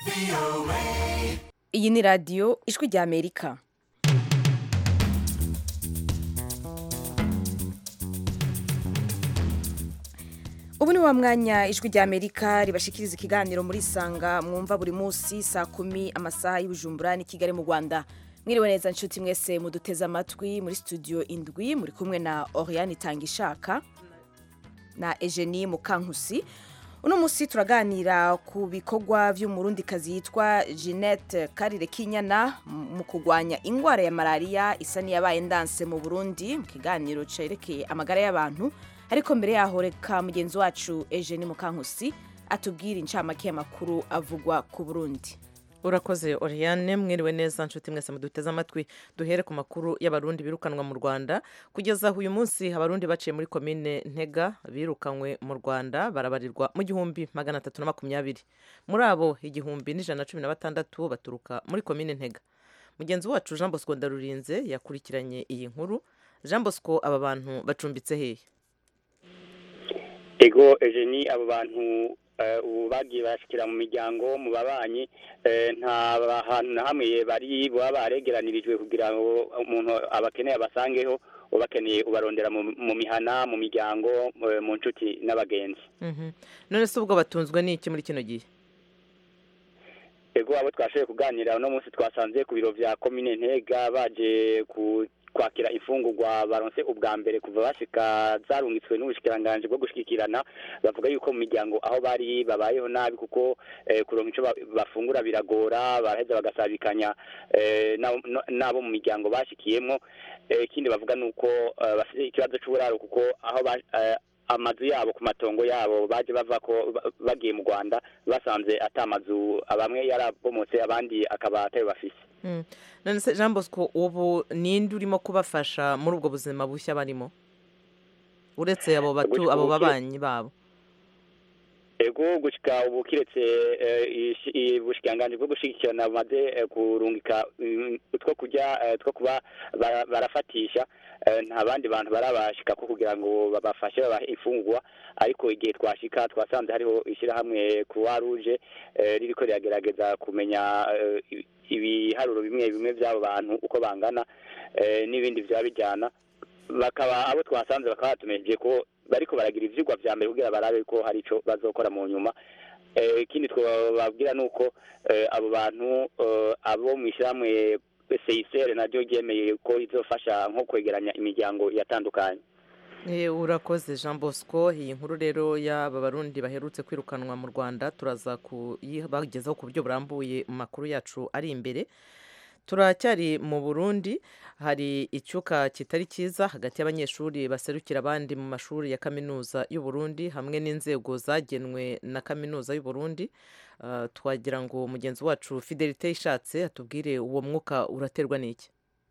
iyi ni radiyo ijwi rya amerika ubu ni wa mwanya ijwi rya amerika ribashikiriza ikiganiro muri sanga mwumva buri munsi saa kumi amasaha y'ubujumbura ni kigali mu rwanda mwiriwe neza nshuti mwese muduteze amatwi muri studio indwi muri kumwe na oriane itangishaka na Eugenie Mukankusi uno munsi turaganira ku bikorwa vy'umurundikazi yitwa Jeanette Karire Kinyana mu kurwanya ingwara ya malaria isa niyabaye ndanse mu Burundi mu kiganiro cerekeye amagara y'abantu ariko mbere yaho reka mugenzi wacu Eugenie Mukankusi atubwira incamake y'amakuru avugwa ku Burundi urakoze oriane mwiriwe neza nshuti mwese muduteze amatwi duhere ku makuru y'abarundi birukanwa mu rwanda kugeza aho uyu munsi abarundi baciye muri komine ntega birukanywe mu rwanda barabarirwa mu gihumbi magana atatu na makumyabiri muri abo igihumbi n'ijana na cumi na batandatu baturuka muri komine ntega mugenzi wacu jean bosco ndarurinze yakurikiranye iyi nkuru jean bosco aba bantu bacumbitse hehe ego Eugenie abo bantu ubu bagiye bashikira mu miryango mu babanyi nta hantu na hamwe bari baba baregeranirijwe kugira ngo umuntu abakeneye abasangeho ubakeneye ubarondera mu mihana mu miryango mu nshuti n'abagenzi none se ubwo batunzwe n'iki muri kino gihe ego abo twashoboye kuganira uno munsi twasanze ku biro vya komine ntega baje ku kwakira imfungurwa baronse ubwa mbere kuva bashika zarungitswe n'ubushikiranganje bwo gushikirana bavuga yuko mu miryango aho bari babayeho nabi kuko kuronka ico bafungura biragora baraheza bagasabikanya nabo mu miryango bashikiyemwo ikindi bavuga nuko bafite ikibazo c'uburaro kuko aho amazu yabo ku matongo yabo baje bava ko bagiye mu Rwanda basanze atamazu bamwe yarabomotse abandi akaba atayo bafise none se jean bosco ubu ninde urimo kubafasha muri ubwo buzima bushya barimo uretse abo batu abo babanyi babo ego gushika ubu kiretse ubushikanganje bwo gushigikirana bumaze kurungika utwo kurya two kuba barafatisha nta bandi bantu barabashika ko kugira ngo babafashe babahe imfungurwa ariko igihe twashika twasanze hariho ishyirahamwe croix rouge ririko riragerageza kumenya ibiharuro bimwe bimwe by'abo bantu uko bangana n'ibindi byaba bijyana bakaba abo twasanze bakaba batumeje ko bariko baragira ivyigwa vya mbere kugira barabe ko hari ico bazokora mu nyuma ikindi twababwira ni uko abo bantu abo mu ishyirahamwe seyisere naryo ryemeye ko izofasha nko kwegeranya imiryango yatandukanye urakoze jean bosco iyi nkuru rero y'aba barundi baherutse kwirukanwa mu rwanda turaza kuyibagezaho ku buryo burambuye mu makuru yacu ari imbere turacyari mu burundi hari icyuka kitari cyiza hagati y'abanyeshuri baserukira abandi mu mashuri ya kaminuza y'u Burundi hamwe n'inzego zagenwe na kaminuza y'u Burundi twagira ngo mugenzi wacu fidelite ishatse atubwire uwo mwuka uraterwa n'iki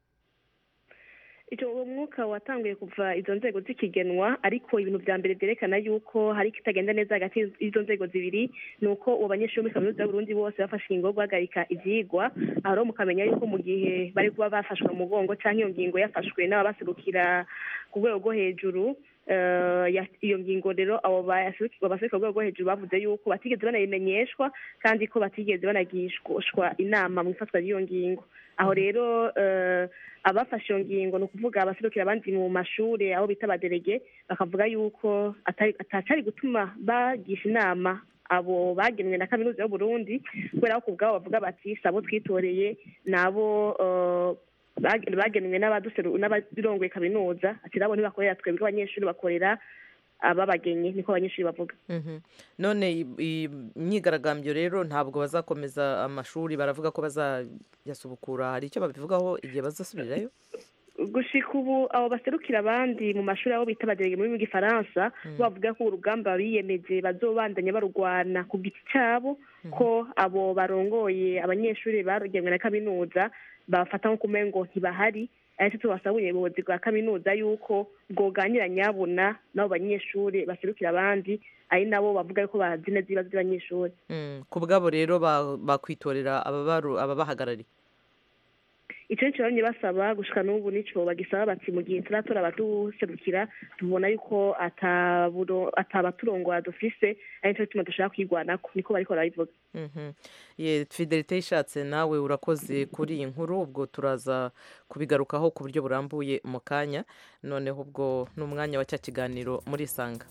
uwo mwuka watanguye kuva izo nzego zikigenwa ariko ibintu bya mbere byerekana yuko hari ikitagenda neza hagati y'izo nzego zibiri ni uko uwo banyeshuri muri kaminuza y'uburundi bose bafashe ingingo yo guhagarika ivyigwa aho rero mukamenya yuko mu gihe bari kuba bafashwe mu mugongo cyangwa iyo ngingo yafashwe n'ababaserukira ku rwego rwo hejuru iyo ngingo rero abo baserukirwa ku rwego rwo hejuru bavuze yuko batigeze banayimenyeshwa kandi ko batigeze banagishwa inama mu ifatwa ry'iyo ngingo aho rero abafashe iyo ngingo ni ukuvuga abaserukira abandi mu mashuri aho bita abaderege bakavuga yuko atacari gutuma bagisha inama abo bagenwe na kaminuza y'uburundi kubera ko ubwabo bavuga bati sabo twitoreye nabo bagenwe n'abarongoye kaminuza ati nabo ntibakorera twebwe abanyeshuri bakorera ababagenye niko abanyeshuri bavuga none imyigaragambyo rero ntabwo bazakomeza amashuri baravuga ko bazayasubukura hari icyo babivugaho igihe bazasubirirayo gushika ubu abo baserukira abandi mu mashuri aho bita abaderege mu rurimi rw'igifaransa bavuga ko urugamba biyemeje bazobandanya barurwana ku giti cyabo ko abo barongoye abanyeshuri barugenwe na kaminuza bafata nko kumengo ntibahari ariko tubasaba ubuyobozi bwa kaminuza yuko bwoganira nyabuna n'abo banyeshuri baserukira abandi ari nabo bavuga yuko bazi neza ibibazo by'abanyeshuri ku bwabo rero bakwitorera ababahagarariye icyo nicyo bamye basaba gushika n'ubu nico bagisaba bati mu gihe turatora abaduserukira tubona yuko ataburo- atabaturongora dufise ari nico gituma dushaka kwigwanako niko bariko barabivuga Mhm. ye fidelite ishatse nawe urakoze kuri iyi nkuru ubwo turaza kubigarukaho ku buryo burambuye mu kanya noneho ubwo ni umwanya wa cya kiganiro muri isanga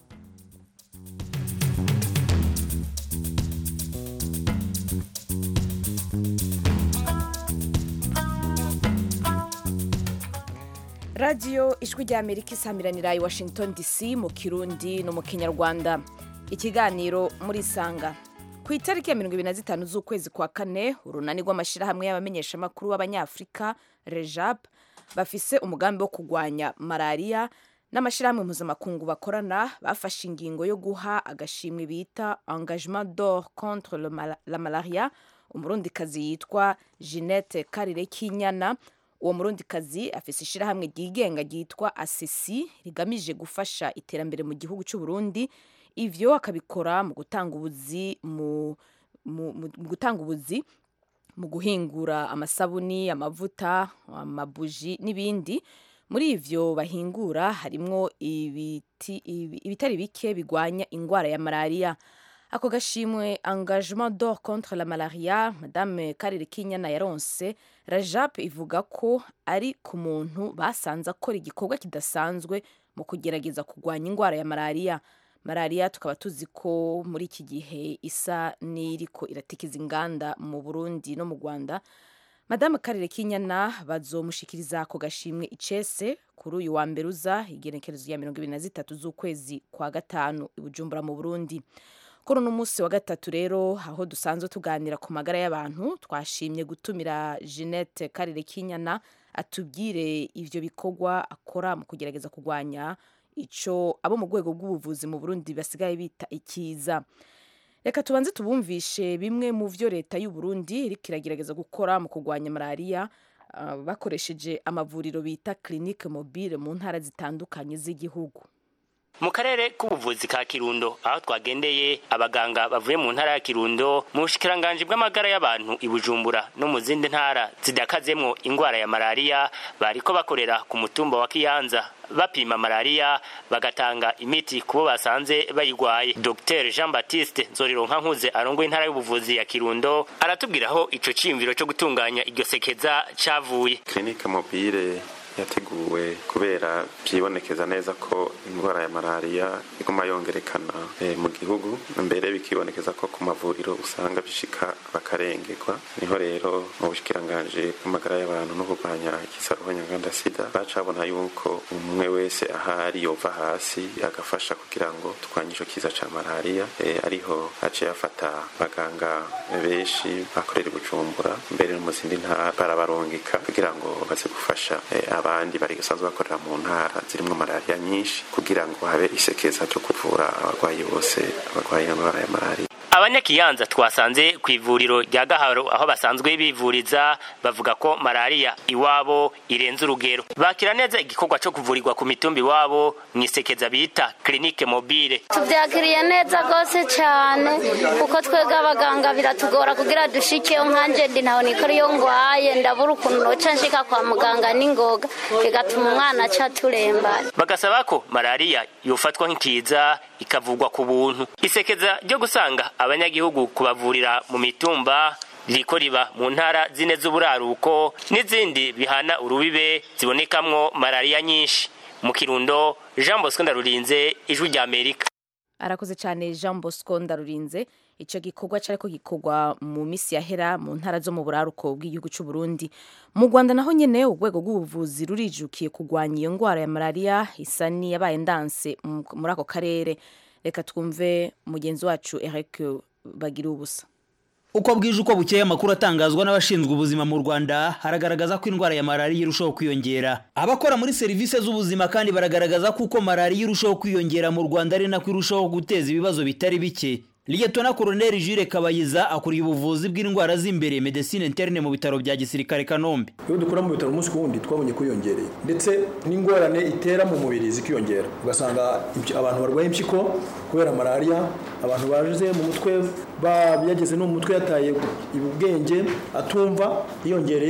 radiyo ijwi rya amerika isamiranira i washington dc mu kirundi no mu kinyarwanda ikiganiro muri sanga ku itariki ya mirongo ibiri na zitanu z'ukwezi kwa kane urunani rw'amashyirahamwe y'abamenyeshamakuru b'abanyafurika rejab bafise umugambi wo kurwanya malariya n'amashyirahamwe mpuzamakungu bakorana bafashe ingingo yo guha agashimwe bita engagement d'or contre le mala- la malaria umurundikazi yitwa jeannette karire kinyana uwo murundikazi afise ishyirahamwe ryigenga ryitwa asesi rigamije gufasha iterambere mu gihugu cy'u Burundi ivyo akabikora mu gutanga ubuzi mu, mu, mu, mu gutanga ubuzi mu guhingura amasabuni amavuta amabuji n'ibindi muri ivyo bahingura harimwo ibiti, ibi- ibitari bike bigwanya ingwara ya malariya ako gashimwe engagement d'or contre la malaria madame karire kinyana yaronse rajab ivuga ko ari ku muntu basanze akora igikorwa kidasanzwe mu kugerageza kurwanya ingwara ya malariya malariya tukaba tuzi ko muri iki gihe isa n'iriko iratikiza inganda mu burundi no mu rwanda madame karire kinyana bazomushikiriza ako gashimwe icese kuri uyu wa mbere uza igenekerezo ya mirongo ibiri na zitatu z'ukwezi kwa gatanu i bujumbura mu burundi kuri uno munsi wa gatatu rero aho dusanzwe tuganira ku magara y'abantu twashimye gutumira jeannette karire kinyana atubwire ivyo bikorwa akora mu kugerageza kurwanya ico abo mu rwego rw'ubuvuzi mu burundi basigaye bita ikiza reka tubanze tubumvishe bimwe mu vyo leta y'u Burundi iriko iragerageza gukora mu kurwanya malariya ah, bakoresheje amavuriro bita clinique mobile mu ntara zitandukanye z'igihugu mu karere k'ubuvuzi ka kirundo aho twagendeye abaganga bavuye mu ntara ya kirundo mu bushikiranganji bw'amagara y'abantu i bujumbura no mu zindi ntara zidakazemwo ingwara ya malariya bariko bakorera ku mutumba wa kiyanza bapima malariya bagatanga imiti kubo basanze bayigwaye dr jean baptiste nzorironka nkuze arongoye intara y'ubuvuzi ya kirundo aratubwira aho ico ciyumviro co gutunganya iryo sekeza cavuye kirinike mobile yateguwe kubera byibonekeza neza ko indwara ya malariya iguma yongerekana eh, mu gihugu mbere bikibonekeza ko ku mavuriro usanga bishika bakarengerwa niho rero mu bushikiranganji bw'amagara y'abantu no kurwanya ikisaruho nyanganda sida bacabona yuko umwe wese ahari yova hasi agafasha kugira ngo turwanye ico kiza ca malariya eh, ariho haciye afata abaganga benshi bakorera i bujumbura mbere no mu zindi ntara barabarungika kugira ngo baze gufasha eh, abandi bari basanzwe bakorera mu ntara zirimo malariya nyinshi kugira ngo habe isekeza ryo kuvura abarwayi bose abarwaye indwara ya malariya abanyakiyanza twasanze ku ivuriro rya gaharo aho basanzwe bivuriza bavuga ko malariya iwabo irenze urugero bakira neza igikorwa co kuvurirwa ku mitumba iwabo mu isekeza bita clinique mobile tubyakiriye neza rwose cyane kuko twebwe abaganga biratugora kugira dushikeyo nkanje ndi ntaho nikora iyo ngwaye ndabura ukuntu noca nshika kwa muganga n'ingoga bigatuma umwana aca turembana bagasaba ko malariya yofatwa nk'ikiza ikavugwa ku buntu isekeza ryo gusanga abanyagihugu kubavurira mu mitumba ririko riba mu ntara zine z'uburaruko n'izindi bihana urubibe zibonekamwo malariya nyinshi mu kirundo jean bosco ndarurinze ijwi rya amerika arakoze cyane jean bosco ndarurinze icyo gikorwa cyari ko gikorwa mu minsi yahera mu ntara zo mu buraruko bw'igihugu cy'u Burundi mu rwanda naho nyine urwego rw'ubuvuzi rurijukiye kurwanya iyo ndwara ya malariya isa n'iyabaye ndanse mu- muri ako karere reka twumve mugenzi wacu eric bagira ubusa uko bwije uko bukeye amakuru atangazwa n'abashinzwe ubuzima mu rwanda haragaragaza ko indwara ya malariya irushaho kwiyongera abakora muri serivisi z'ubuzima kandi baragaragaza ko uko malariya irushaho kwiyongera mu rwanda ari nako irushaho guteza ibibazo bitari bike liyetona koroneri jire kabayiza akuriye ubuvuzi bw'indwara z'imbere medecine interne mu bitaro bya gisirikare kanombe iyo dukora mu bitaro umunsi ku wundi twabonye ko yiyongereye ndetse n'ingorane itera mu mubiri zikiyongera ugasanga impy- abantu barwaye impyiko kubera malariya abantu baje mu mutwe ba- yageze no mu mutwe yataye ubwenge atumva yiyongereye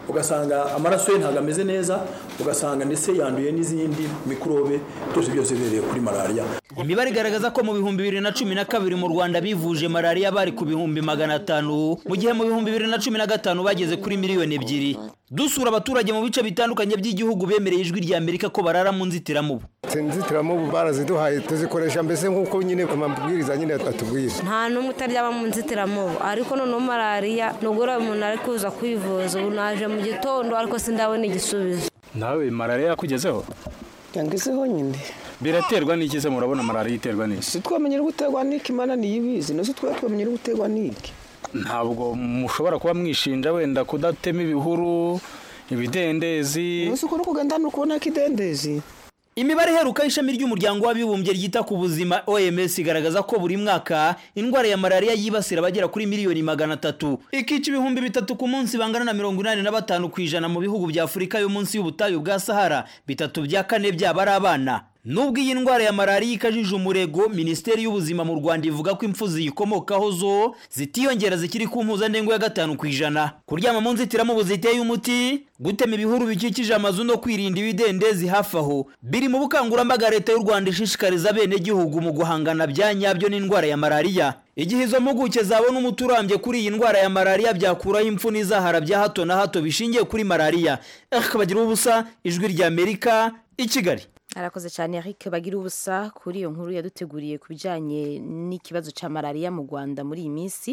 ugasanga amaraso ye ntabwo ameze neza ugasanga ndetse yanduye n'izindi mikorobe byose byose bihereye kuri malariya imibare igaragaza ko mu bihumbi bibiri na cumi na kabiri mu rwanda bivuje malariya bari ku bihumbi magana atanu mu gihe mu bihumbi bibiri na cumi na gatanu bageze kuri miliyoni ebyiri dusura abaturage mu bice bitandukanye by'igihugu bemereye ijwi rya amerika ko barara mu nzitiramubu inzitiramubu baraziduhaye tuzikoresha mbese nk'uko nyine amabwiriza nyine atubwira nta n'umwe utaryama mu nzitiramubu ariko noneho malariya nugura umuntu ari kuza kwivuza ubu naje mu gitondo ariko sindabona igisubizo nawe malariya yakugezeho yangezeho nyine biraterwa n'iki se murabona malariya iterwa n'iki si twamenyera guterwa n'iki imana niyo ibizi nose twaba twamenyera guterwa n'iki ntabwo mushobora kuba mwishinja wenda kudatema ibihuru ibidendezi umunsi ukuri kugenda ni ukubona ko idendezi imibare iheruka y'ishami ry'umuryango w'abibumbye ryita ku buzima oms igaragaza ko buri mwaka indwara ya malariya yibasira abagera kuri miliyoni magana atatu ikica ibihumbi bitatu ku munsi bangana na mirongo inani na batanu ku ijana mu bihugu bya afurika yo munsi y'ubutayu bwa sahara bitatu bya kane byaba ari abana nubwo iyi ndwara ya malariya ikajije umurego minisiteri y'ubuzima mu rwanda ivuga ko impfu ziyikomokaho zo zitiyongera zikiri ku mpuzandengo ya gatanu ku ijana kuryama mu nzitiramubu ziteye umuti gutema ibihuru bikikije amazu no kwirinda ibidendezi hafi aho biri mu bukangurambaga leta y'u rwanda ishishikariza abenegihugu mu guhangana bya nyabyo n'indwara ya malariya igihe izo mpuguke zabona umuti urambye kuri iyi ndwara ya malariya byakuraho impfu n'izahara bya hato na hato bishingiye kuri malariya akabagira ubusa ijwi rya amerika i kigali arakoze cyane Eric bagira ubusa kuri iyo nkuru yaduteguriye ku bijyanye n'ikibazo cya malariya mu rwanda muri iyi minsi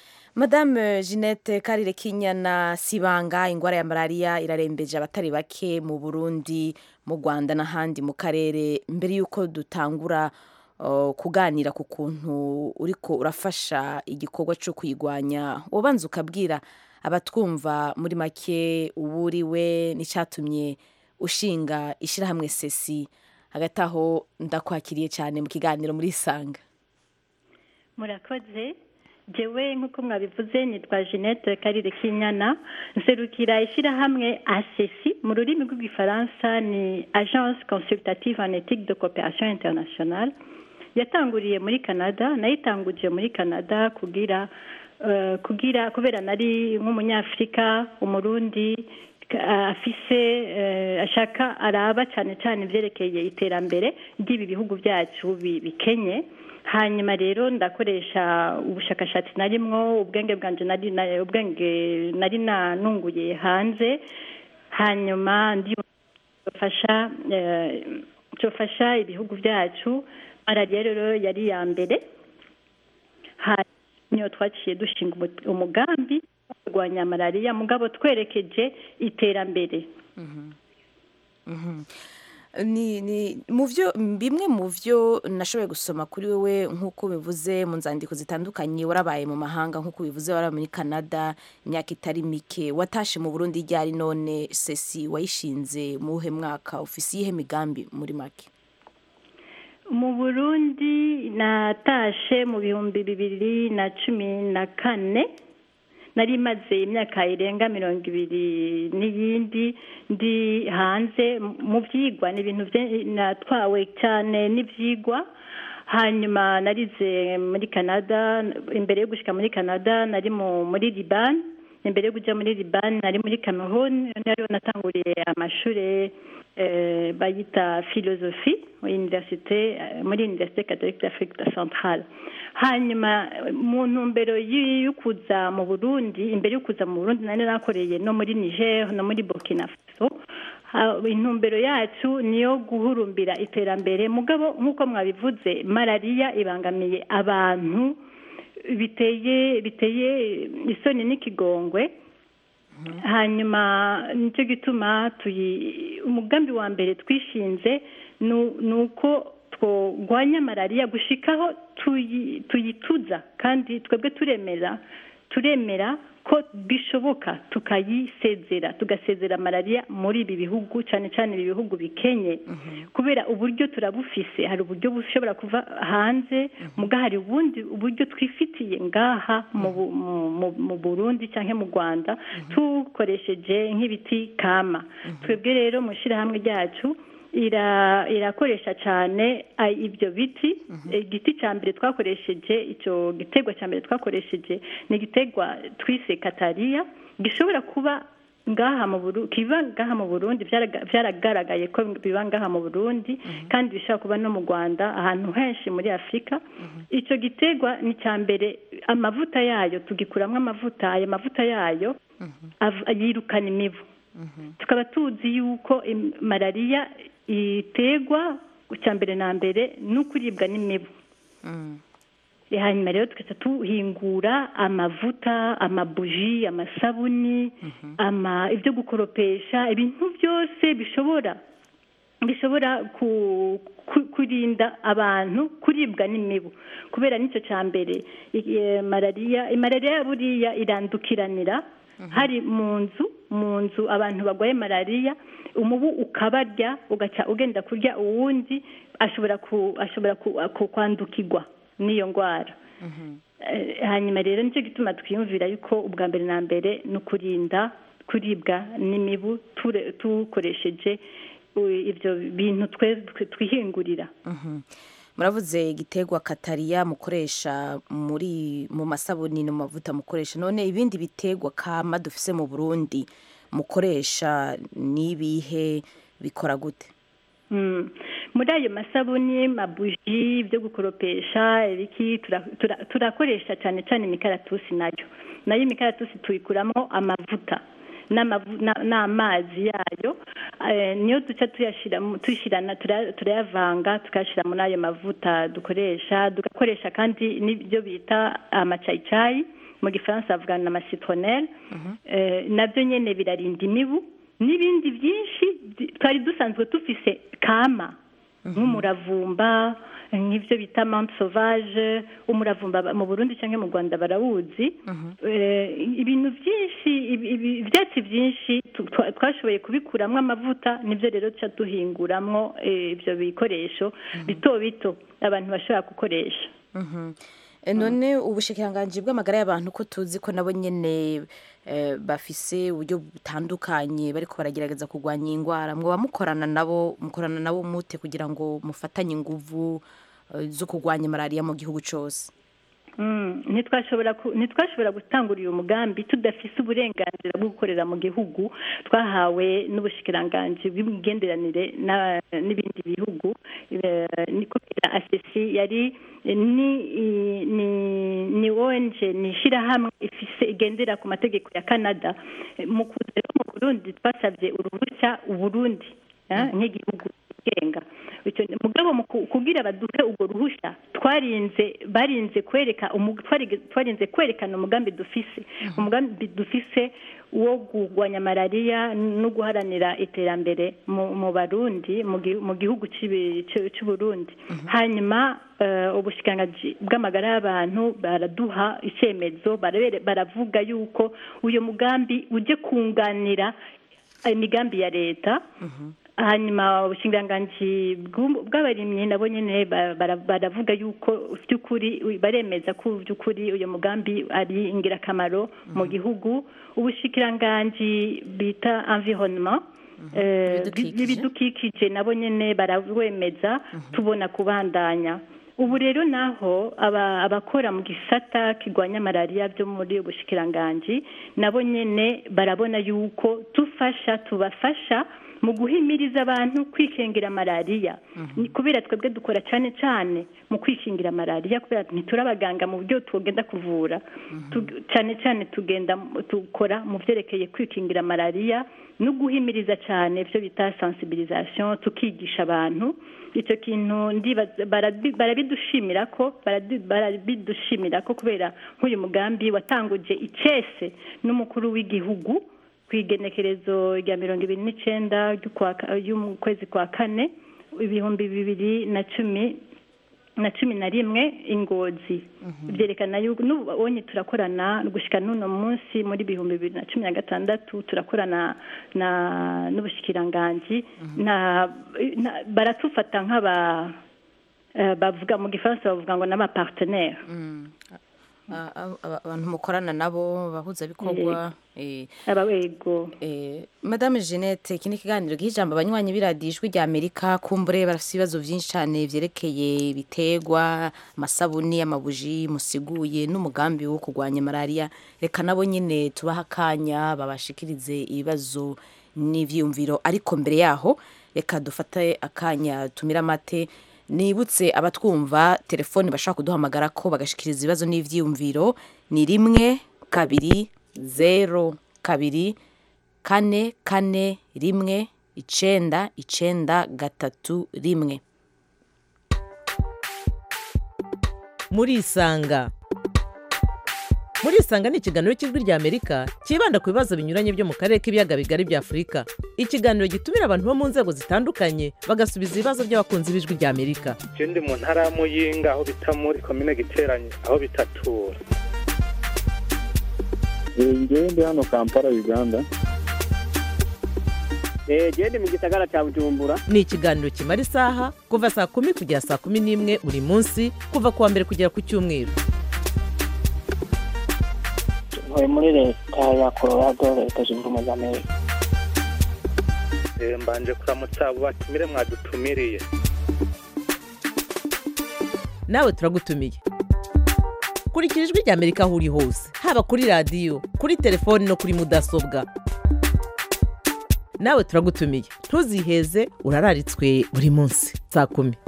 madame jeannette karire kinyana sibanga indwara ya malariya irarembeje abatari bake mu burundi mu rwanda n'ahandi mu karere mbere y'uko dutangura kuganira ku kuntu uriko urafasha igikorwa cyo kuyirwanya ubanza ukabwira abatwumva muri make uwo uriwe n'icyatumye ushinga ishyirahamwe sesi hagati aho ndakwakiriye cyane mu kiganiro muri isanga murakoze jewe nk'uko mwabivuze nitwa jeannette karire kinyana nserukira ishyirahamwe asesi mu rurimi rw'igifaransa ni agence consultative en éthique de coopération internationale yatanguriye muri canada nayitanguje muri canada kugira kugira kubera nari nk'umunyafurika umurundi afise ashaka araba cyane cyane ibyerekeye iterambere ry'ibi bihugu byacu bikenye hanyuma rero ndakoresha ubushakashatsi narimwo ubwenge bwanjye nari ubwenge nari nanunguye hanze hanyuma ndifasha cyofasha ibihugu byacu malariya rero yari iya mbere niyo twaciye dushinga umugambi kurwanya malariya mugabo twerekeje iterambere ni mu byo bimwe mu byo nashoboye gusoma kuri wowe nk'uko bivuze mu nzandiko zitandukanye warabaye mu mahanga nk'uko bivuze warabaye muri canada imyaka itari mike watashe mu burundi ryari none sesi wayishinze mu wuhe mwaka ufise iyihe migambi muri make mu burundi natashe mu bihumbi bibiri na cumi na kane nari imaze imyaka irenga mirongo ibiri n'iyindi ndi hanze mu byigwa ni ibintu natwawe cyane n'ibyigwa hanyuma narize muri canada imbere yo gushyika muri canada nari muri libani imbere yo kujya muri libani nari muri cameroon niyo natanguriye amashuri bayita filozofi muri univerisite catholique d'afrique centrale hanyuma mu ntumbero yo kuza mu burundi imbere yo kuza mu burundi nari nakoreye no muri niger no muri burkina faso intumbero yacu niyo guhurumbira iterambere mugabo nk'uko mwabivuze malariya ibangamiye abantu biteye biteye isoni n'ikigongwe hanyuma nicyo gituma umugambi wa mbere twishinze ni uko turwanya malariya gushikaho tuyituza kandi twebwe turemera turemera ko bishoboka tukayisezera tugasezera malariya muri ibi bihugu cyane cyane ibi bihugu bikenye kubera uburyo turabufise hari uburyo bushobora kuva hanze muga hari ubundi uburyo twifitiye ngaha mu burundi cyangwa mu rwanda tukoresheje nk'ibiti kama twebwe rero mu ishyirahamwe ryacu irakoresha cyane ibyo biti igiti cya mbere twakoresheje icyo giterwa cya mbere twakoresheje ni igiterwa twise katariya gishobora kuba ngaha mu Burundi kiba ngaha mu Burundi byaraga- byaragaragaye ko biba ngaha mu Burundi kandi bishobora kuba no mu Rwanda ahantu henshi muri Afurika icyo giterwa ni cya mbere amavuta yayo tugikuramo amavuta ayo mavuta yayo av- yirukana imibu tukaba tuzi yuko im- malariya iterwa cya mbere na mbere no kuribwa n'imibu Eh, hanyuma rero tugaca tuhingura amavuta amabuji amasabuni ama ibyo gukoropesha ibintu byose bishobora bishobora ku, ku, kurinda abantu kuribwa n'imibu kubera nicyo cya mbere i- eh, malariya malariya buriya irandukiranira hari mu nzu mu nzu abantu barwaye malariya umubu ukabarya ugaca ugenda kurya uwundi ashobora ku, ashobora ku, ku, kwandukirwa n'iyo ndwara Eh, hanyuma rero nicyo gituma twiyumvira yuko ubwa mbere na mbere ni ukurinda kuribwa n'imibu ture- dukoresheje uh, ibyo bintu twe twe- twihingurira muravuze igiterwa katariya mukoresha muri mu masabuni no mu mavuta mukoresha none ibindi biterwa kama dufise mu burundi mukoresha n'ibihe bikora gute Mm. muri ayo masabuni mabuji byo gukoropesha ibiki tura- tura- turakoresha cyane cyane imikaratusi nayo nayo imikaratusi tuyikuramo amavuta n'amavu- na- n'amazi yayo eh, niyo duca tuyashyira mu- tuyishyirana tura- turayavanga tukayashyira muri ayo mavuta dukoresha tugakoresha kandi n'ibyo bita amacayicayi mu gifaransa bavuga na amasitronelle eh, nabyo nyine birarinda imibu n'ibindi byinshi byi- twari dusanzwe dufise kama nk'umuravumba nk'ibyo bita mante sauvage umuravumba ba- mu burundi cyangwa mu rwanda barawuzi Eh, ibintu byinshi ibi- ibi- ibyatsi byinshi tu- twa- twashoboye kubikuramo amavuta nibyo rero duca duhinguramwo eh, ibyo bikoresho bito bito abantu bashobora gukoresha Mhm. E, none ubushikiranganji bw'amagara y'abantu ko tuzi ko nabo nyene eh, bafise uburyo butandukanye bariko baragerageza kurwanya iyi ndwara mwoba mukorana nabo mukorana nabo mute kugira ngo mufatanye inguvu eh, zo kurwanya malariya mu gihugu cose Mm, ntitwashobora ku- ntitwashobora gutangura uyu mugambi tudafise uburenganzira bwo gukorera mu gihugu twahawe n'ubushikiranganji bw'imigenderanire na- n'ibindi bihugu Eh, ni kubera asesi yari ni i- ni ni ONG ni ishyirahamwe ifise igendera ku mategeko ya Canada Eh, mu kuza rero mu Burundi twasabye uruhushya Uburundi eh, nk'igihugu kigenga Icyo ni- mugabo mu ku- kugira baduhe urwo ruhushya twarinze barinze kwereka umu- twari- twarinze kwerekana umugambi dufise umugambi dufise wo kurwanya malariya no guharanira iterambere mu mu barundi mu gi- mu gihugu cy'ibi- cy'u cy'u Burundi hanyuma eh, ubushikiranganji bw'amagara y'abantu baraduha icyemezo barabere- baravuga yuko uyu mugambi uje kunganira imigambi ya leta hanyuma ubushinganganji bw'u- bw'abarimyi nabo nyine ba- bara- baravuga yuko by'ukuri baremeza ko by'ukuri uyu mugambi ari ingirakamaro mu gihugu ubushikiranganji bita environnement eh, n'ibidukikije nabo nyine barawemeza tubona kubandanya ubu rero naho aba- abakora mu gisata kirwanya malariya byo muri ubushikiranganji nabo nyine barabona yuko dufasha tubafasha mu guhimiriza abantu kwikingira malariya Ni kubera twebwe dukora cyane cyane mu kwikingira malariya kubera ntituri abaganga mu buryo tugenda kuvura Tu- cyane cyane tugenda mu- dukora mu byerekeye kwikingira malariya no guhimiriza cyane ibyo bita sensibilisation tukigisha abantu icyo kintu ndibaza- barabi- barabidushimira ko baradi- barabidushimira ko kubera nk'uyu mugambi watanguje icese n'umukuru w'igihugu ku igenekerezo rya mirongo ibiri n'icyenda ry'ukwa ka- y'ukwezi kwa kane ibihumbi bibiri na cumi na cumi na rimwe ingozi byerekana yuko n'ubonye turakorana gushyika n'uno munsi muri bihumbi bibiri na cumi na gatandatu turakorana na n'ubushikiranganji na na- baratufata nk'aba eh, bavuga mu gifaransa bavuga ngo n'abapartenere a- a- a- abantu mukorana nabo bahuzabikorwa eh, abawego eh, madame jeannette iki ni ikiganiro giha ijambo abanywanyi b'iradiyo ijwi rya amerika kumbure barafite ibibazo byinshi cyane byerekeye ibiterwa amasabuni amabuji musiguye n'umugambi wo kurwanya malariya reka nabo nyine tubaha akanya babashikirize ibibazo n'ibyiyumviro ariko mbere yaho reka dufate akanya tumire amate nibutse abatwumva telefoni bashaka kuduhamagara ko bagashikiriza ibibazo n'ibyiyumviro ni rimwe kabiri zero kabiri kane kane rimwe icenda icenda gatatu rimwe murisanga murisanga ni ikiganiro cy'ijwi rya amerika cyibanda ku bibazo binyuranye byo mu karere k'ibiyaga bigari bya afurika ikiganiro gitumira abantu bo mu nzego zitandukanye bagasubiza ibibazo by'abakunzi b'ijwi rya amerika je ndi mu ntara ya muyinga aho bita muri komine giteranye aho bitatura ngewe ndi hano kampala uganda genda mu gisagara cya bujumbura ni ikiganiro kimara isaha kuva saa kumi kugera saa kumi n'imwe buri munsi kuva ku wa mbere kugera ku cyumweru ntuye muri leta ya colorado leta zunze ubumwe za amerika Eh, mbanje kuramutsa abo batumire mwadutumiriye nawe turagutumiye kurikira ijwi rya amerika aho uri hose haba kuri radiyo kuri telefoni no kuri mudasobwa nawe turagutumiye ntuziheze urararitswe buri munsi saa kumi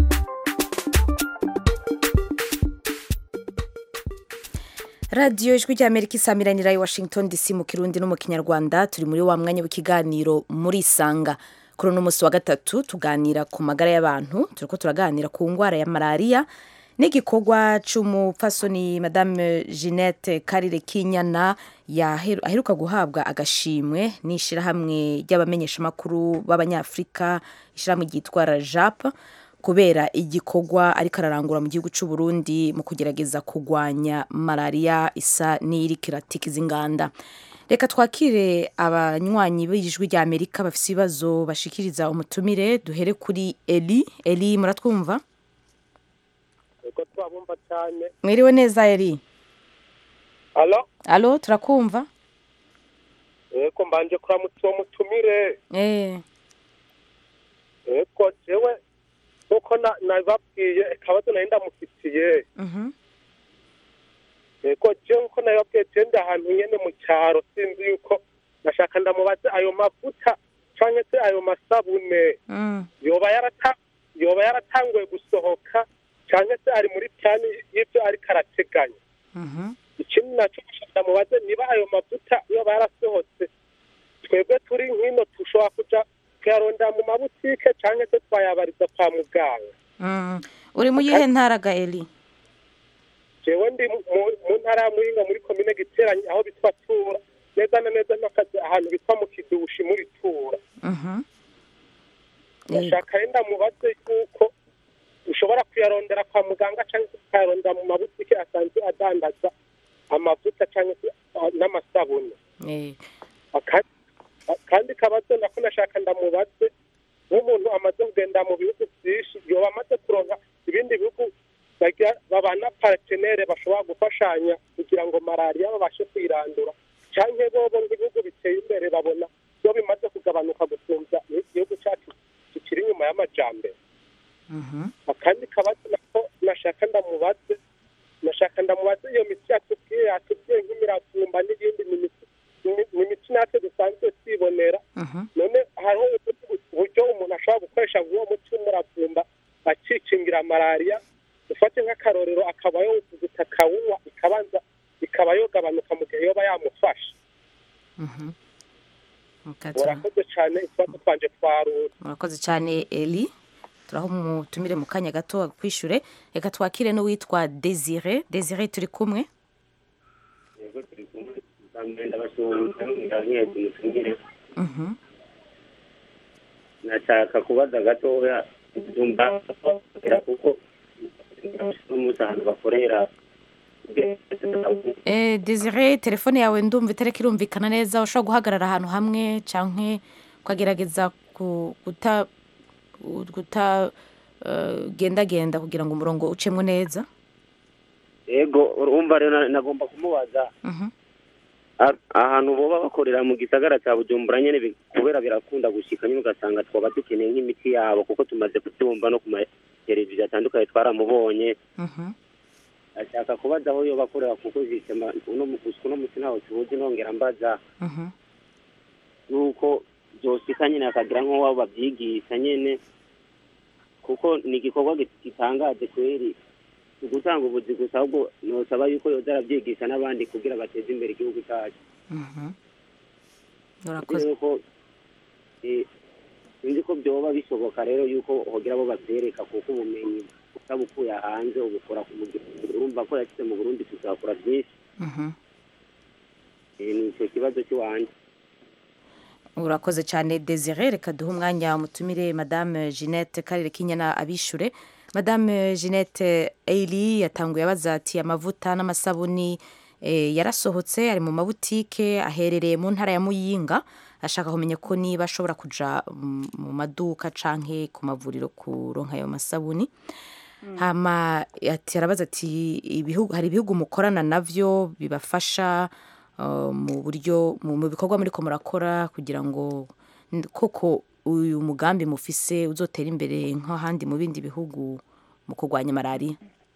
radiyo ijwi rya amerika isamiranira i washington dc mu kirundi no mu kinyarwanda turi muri wa mwanya w'ikiganiro muri isanga kuri uno munsi wa gatatu tuganira ku magara y'abantu turiko turaganira ku ndwara ya malariya n'igikorwa c'umupfasoni madame jeannette karire kinyana yaheru- aheruka guhabwa agashimwe n'ishirahamwe ry'abamenyeshamakuru b'abanyafurika ishirahamwe ryitwa jap kubera igikorwa ariko ararangura mu gihugu cy'u Burundi mu kugerageza kurwanya malariya isa n'iriko iratikiza inganda reka twakire abanywanyi b'ijwi rya amerika bafite ibibazo bashikiriza umutumire duhere kuri eli eli muratwumva uko twabumva cyane mwiriwe neza eli alo alo turakumva eko mbanje kuramutsa uwo mutumire eh eko jewe nkuko na- nabibabwiye akabazo nari ndamufitiye mhm eko jewe nkuko nabibabwiye jewe ndi ahantu nyene mu cyaro sinzi yuko nashaka ndamubaze ayo mavuta canke se ayo masabune mm. yoba yarata yoba yaratanguye gusohoka canke se ari muri plani y'ivyo ariko arateganya mhm ikindi nacyo nshaka mubaze niba ayo mavuta yoba yarasohotse twebwe turi nkino dushobora kuja kuyarondera mu mabutike canke se twayabariza kwa muganga mm. uri mu yihe ntara ga eli jewe ndi mu- mu- mu ntara ya muyinga muri komine giteranye aho bitwa tura neza na neza n'akazi ahantu bitwa mu kidushi muri tura mhm ndashaka renda mubaze yuko ushobora kuyarondera kwa muganga cyangwa se ukayarondera mu mabutike asanzwe adandaza amavuta cyangwa se ah, n'amasabune eh Aka- kandi kabazo nako nashaka ndamubaze nk'umuntu amaze kugenda mu bihugu byinshi yoba amaze kuronka ibindi bihugu bagira babana partenere bashobora gufashanya kugira ngo malariya babashe kuyirandura cyangwa bobo ngo ibihugu biteye imbere babona iyo bimaze kugabanuka gusumbya igihugu cyacu kikiri inyuma y'amajambere mhm akandi kabazo nako nashaka ndamubaze nashaka ndamubaze iyo miti yatubwiye yatubwiye nk'imiravumba n'ibindi ni imiti ni- ni imiti natwe dusanzwe twibonera mhm none hariho ubundi buryo umuntu ashobora gukoresha nk'uwo muti w'umuravumba akikingira malariya ufate nk'akarorero akaba yowuvuguta akawunywa ikabanza ikaba yogabanuka mu gihe yoba yamufasha mhm Mukatra. murakoze cyane ikibazo twanje twarura murakoze cyane eli turaho umutumire mu kanya gato kwishyure reka twakire n'uwitwa desire desire turi kumwe mhm nashaka kubaza gatoya ndumva kuko n'umusanzu bakorera Eh, Desire telefone yawe ndumva itareka irumvikana neza ushobora guhagarara ahantu hamwe canke ukagerageza ku- guta guta eh, gendagenda kugira ngo umurongo ucemwo neza ego urumva rero na- nagomba kumubaza a- ahantu boba bakorera mu gisagara cya bujumbura nyine bi- kubera birakunda gushika nyine ugasanga twaba dukeneye nk'imiti yabo kuko tumaze kubyumva no ku mateleviziyo atandukanye twaramubonye ashaka kubaza aho yo bakorera kuko jisema uno mu- gusa uno musi ntaho tubuzi nongera mbaza nuko byosika nyine akagira nk'uwabo babyigisha nyine kuko ni igikorwa gi- gitangaje kweri si ugutanga ubuzi gusa ahubwo nosaba yuko yoza arabyigisha n'abandi kugira bateze imbere igihugu cyacu urakoze yuko eh, sinzi ko byoba bishoboka rero yuko hogira abo babyereka kuko ubumenyi utabukuye hanze ubukora ku mugihugu urumva ko yashyize mu burundi tuzakora byinshi Mhm. Eh, ni icyo kibazo cy'iwanjye urakoze cyane desire reka duhe umwanya umutumire madame jeannette karere k'inyana abishure madame jeannette eili yatanguye abaza ati amavuta n'amasabuni eh, yarasohotse ari mu mabutike aherereye mu ntara ya muyinga ashaka kumenya ko niba ashobora kuja mm, mu maduka canke ku mavuriro kuronka ayo masabuni hama ati arabaza ati ibihugu hari ibihugu mukorana navyo bibafasha uh, mu buryo mu mu bikorwa muriko murakora kugira ngo n- koko uyu mugambi mufise uzotera imbere nk'ahandi mu bindi bihugu mu kurwanya malariya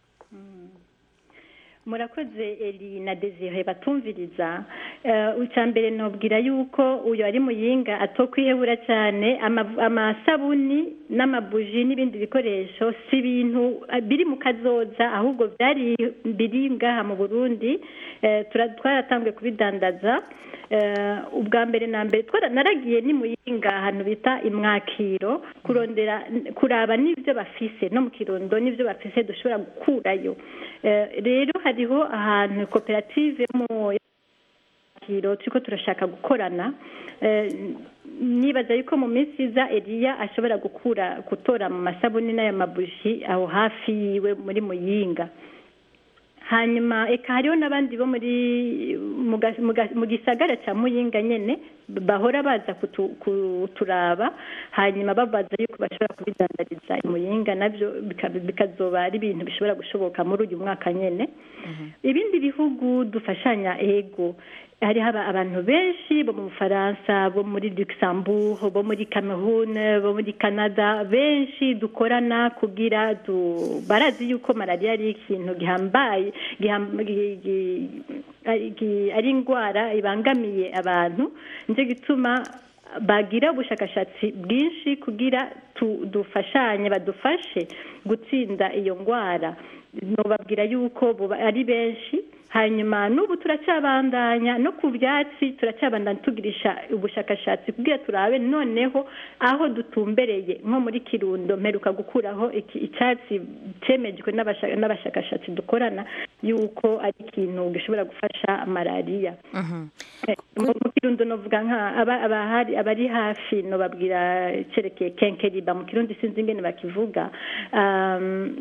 murakoze eri na desire batumviriza Eh, icya mbere nubwira yuko uyu ari muyinga atokwihebura cyane ama- amasabuni n'amabuji n'ibindi bikoresho si ibintu eh, biri mu kazoza ahubwo byari biri ngaha mu burundi Eh, tura- twaratanguye kubidandaza Eh, ubwa mbere na mbere twara- naragiye ni muyinga ahantu bita imwakiro kurondera kuraba n'ibyo bafise no mu kirundo n'ibyo bafise dushobora gukurayo Eh, rero hariho ahantu koperative yo mu kiro turiko turashaka gukorana Eh, nibaza yuko mu minsi iza eliya ashobora gukura gutora mu masabuni n'ayo mabuji aho hafi yiwe muri muyinga hanyuma eka hariho n'abandi bo muri mu ga- mu ga- mu gisagara cya muyinga nyene bahora baza kutu- kuturaba hanyuma babaza yuko bashobora kubidandariza i muyinga nabyo bika- bikazoba ari ibintu bishobora gushoboka muri uyu mwaka nyene ibindi bihugu dufashanya ego hariho aba- abantu benshi bo mu bufaransa bo muri luxembourg bo muri cameroon bo muri canada benshi dukorana kugira du barazi yuko malariya ari ikintu gihambaye giham- gi- gi- ari gi- ari indwara ibangamiye abantu nicyo gituma bagira ubushakashatsi bwinshi kugira tu- dufashanye badufashe gutsinda iyo ndwara nubabwira yuko buba ari benshi hanyuma n'ubu turacyabandanya no ku byatsi turacyabandanya tugirisha ubushakashatsi kugira turabe noneho aho dutumbereye nko muri kirundo mperuka gukuraho iki- icyatsi cyemejwe n'abasha- n'abashakashatsi dukorana yuko ari ikintu gishobora gufasha malariya Eh, mu mu kirundo novuga nka aba- abahari abari hafi nobabwira cerekeye kenkeriba mu kirundi sinzi ingene bakivuga um,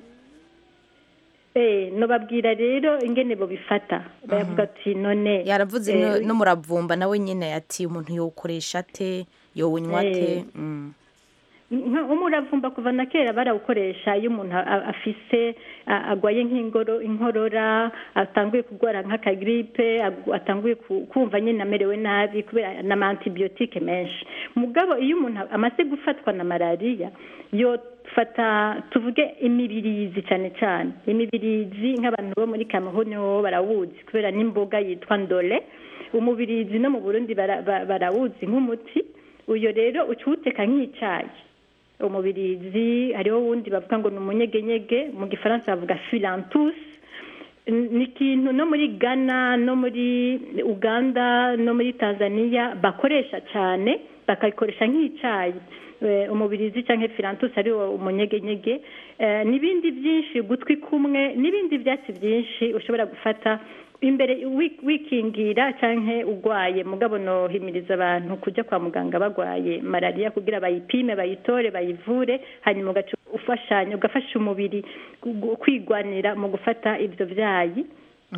eh nobabwira rero ingene bobifata bavuga ati none yaravuze eh, no- n'umuravumba nawe nyine ati umuntu yowukoresha ate yowunywa ate Eh. Mm. nka umuravumba kuva na kera barawukoresha iyo umuntu a- a- afise a- agwaye nk'ingoro inkorora atanguye kurwara nk'akagiripe agu- atanguye ku- kumva nyine amerewe nabi kubera n'amantibiyotike menshi mugabo iyo umuntu amaze gufatwa na malariya yo fata tuvuge imibirizi cyane cyane imibirizi nk'abantu bo muri kameruni bo barawuzi kubera n'imboga yitwa ndole umubirizi no mu burundi bara- ba- barawuzi nk'umuti uyo rero ucuwuteka nk'icyayi umubirizi hariho wundi bavuga ngo ni umunyegenyege mu gifaransa bavuga filantus N- ni ikintu no muri ghana no muri uganda no muri tanzania bakoresha cyane bakabikoresha nk'icyayi Eh, umubirizi cyangwa filantus ari wo umunyegenyege Eh, n'ibindi byinshi gutwi kumwe n'ibindi byatsi byinshi ushobora gufata imbere wi- wikingira cyangwa urwaye mugabo nohimiriza abantu kujya kwa muganga barwaye malariya kugira bayipime bayitore bayivure hanyuma ugaca ufashanya ugafasha umubiri gu- kwigwanira mu gufata ibyo byayi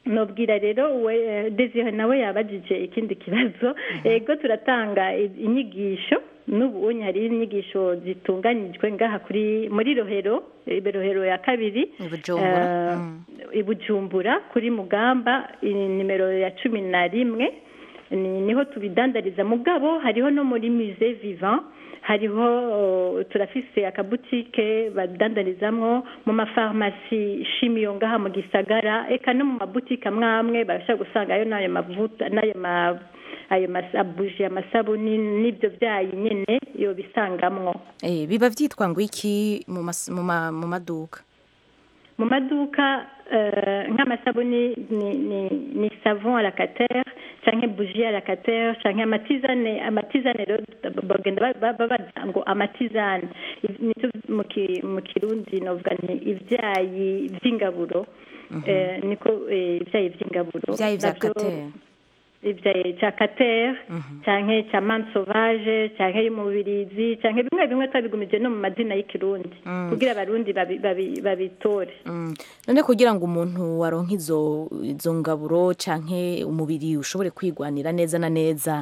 nobwira rero we desire nawe yabajije ikindi kibazo ego turatanga i- inyigisho n'ubu hari inyigisho zitunganyijwe ngaha kuri muri rohero eh, rohero ya kabiri Bujumbura. eh, i bujumbura kuri mugamba i- nimero ya cumi na rimwe ni- niho tubidandariza mugabo hariho no muri musée vivant hariho uh, turafise akabutike badandarizamwo mu mafarumasi shimiyo ngaha mu gisagara eka no mu mabutike amwe amwe barashobora gusangayo n'ayo mavuta n'ayo ma ayo masabuji amasabuni n'ibyo byayi nyine yo bisangamwo Eh, biba vyitwa ngo iki mu mas- mu ma- mu maduka mu maduka eh, nk'amasabuni ni, ni, ni savon à la cater canke bougie à la cater canke amatizane amatizane rero bagenda ba- ba- babaza ngo amatizane Iv- nivyo mu ki- mu kirundi novuga nti ivyayi vy'ingaburo eh, niko eh, ivyayi vy'ingaburo Ivyayi vya Navyo- Cater. ivyayi ca cater canke ca mante sauvage canke y'umubirizi canke bimwe bimwe twabigumije no mu mazina y'ikirundi Mm. kugira abarundi babi- babi- babitore Mm. none kugira ngo umuntu aronke izo izo ngaburo canke umubiri ushobore kwigwanira neza na neza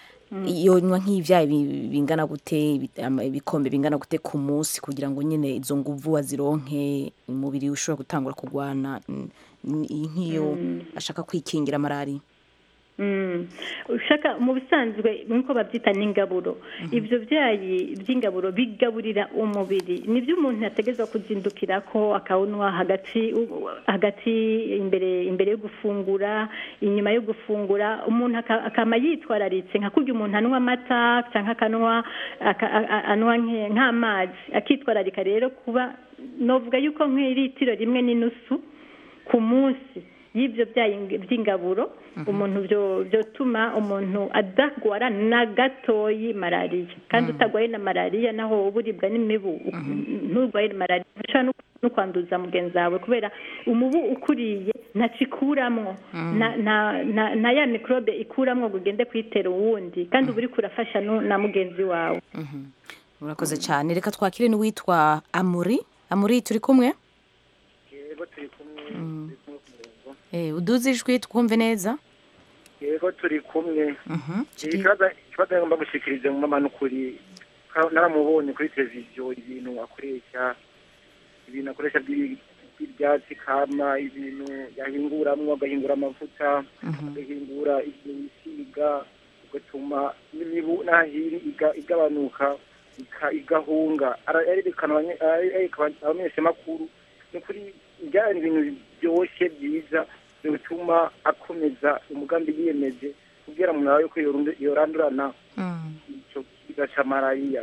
yonywa nk'ivyayi bi- bingana gute ibi- ama- ibikombe bingana gute ku munsi kugira ngo nyine izo nguvu azironke umubiri ushobora gutangura kugwana mm, ni- nk'iyo ashaka kwikingira malariya Mm. ushaka mu bisanzwe nkuko babyita n'ingaburo ibyo byayi by'ingaburo bigaburira umubiri nibyo umuntu yategezwa kuzindukira ko akawunywa hagati u- hagati imbere imbere yo gufungura inyuma yo gufungura umuntu aka- akama yitwararitse nka kurya umuntu anywa amata cyangwa akanywa aka- a- a- anywa nke- nk'amazi akitwararika rero kuba novuga yuko nk'iritiro rimwe n'inusu ku munsi y'ibyo byayi by'ingaburo umuntu byo- byotuma umuntu adagwara na gatoyi malariya kandi utagwaye na malariya naho uba uribwa n'imibu nturwaye malariya ushobora no- no kwanduza mugenzi wawe kubera umubu ukuriye ntacyo ikuramwo na- na- na- na ya mikorobe ikuramwo ngo ugende kuyitera uwundi kandi uba uriko urafasha nu- na mugenzi wawe urakoze cyane reka twakire n'uwitwa amuri amuri turi kumwe yego turi kumwe Mm. Eh, uduze ijwi twumve neza yego turi kumwe Mhm. ikibazo ikibazo ngomba gushikiriza mu mama n'ukuri ka- naramubonye kuri televiziyo ibintu akoresha ibintu akoresha by'ibi- by'ibyatsi kama ibintu yahinguramwo agahingura amavuta agahingura ibintu bisiga ugatuma n'imibu n'ahiri iga- igabanuka ika- igahunga Ara- arerekana abanye- arereka abamenyeshamakuru ni ukuri byari ibintu biryoshye byiza bituma akomeza umugambi yiyemeje kubwira umuntu wawe ko yorundu- yorandurana icyo kiza cya malariya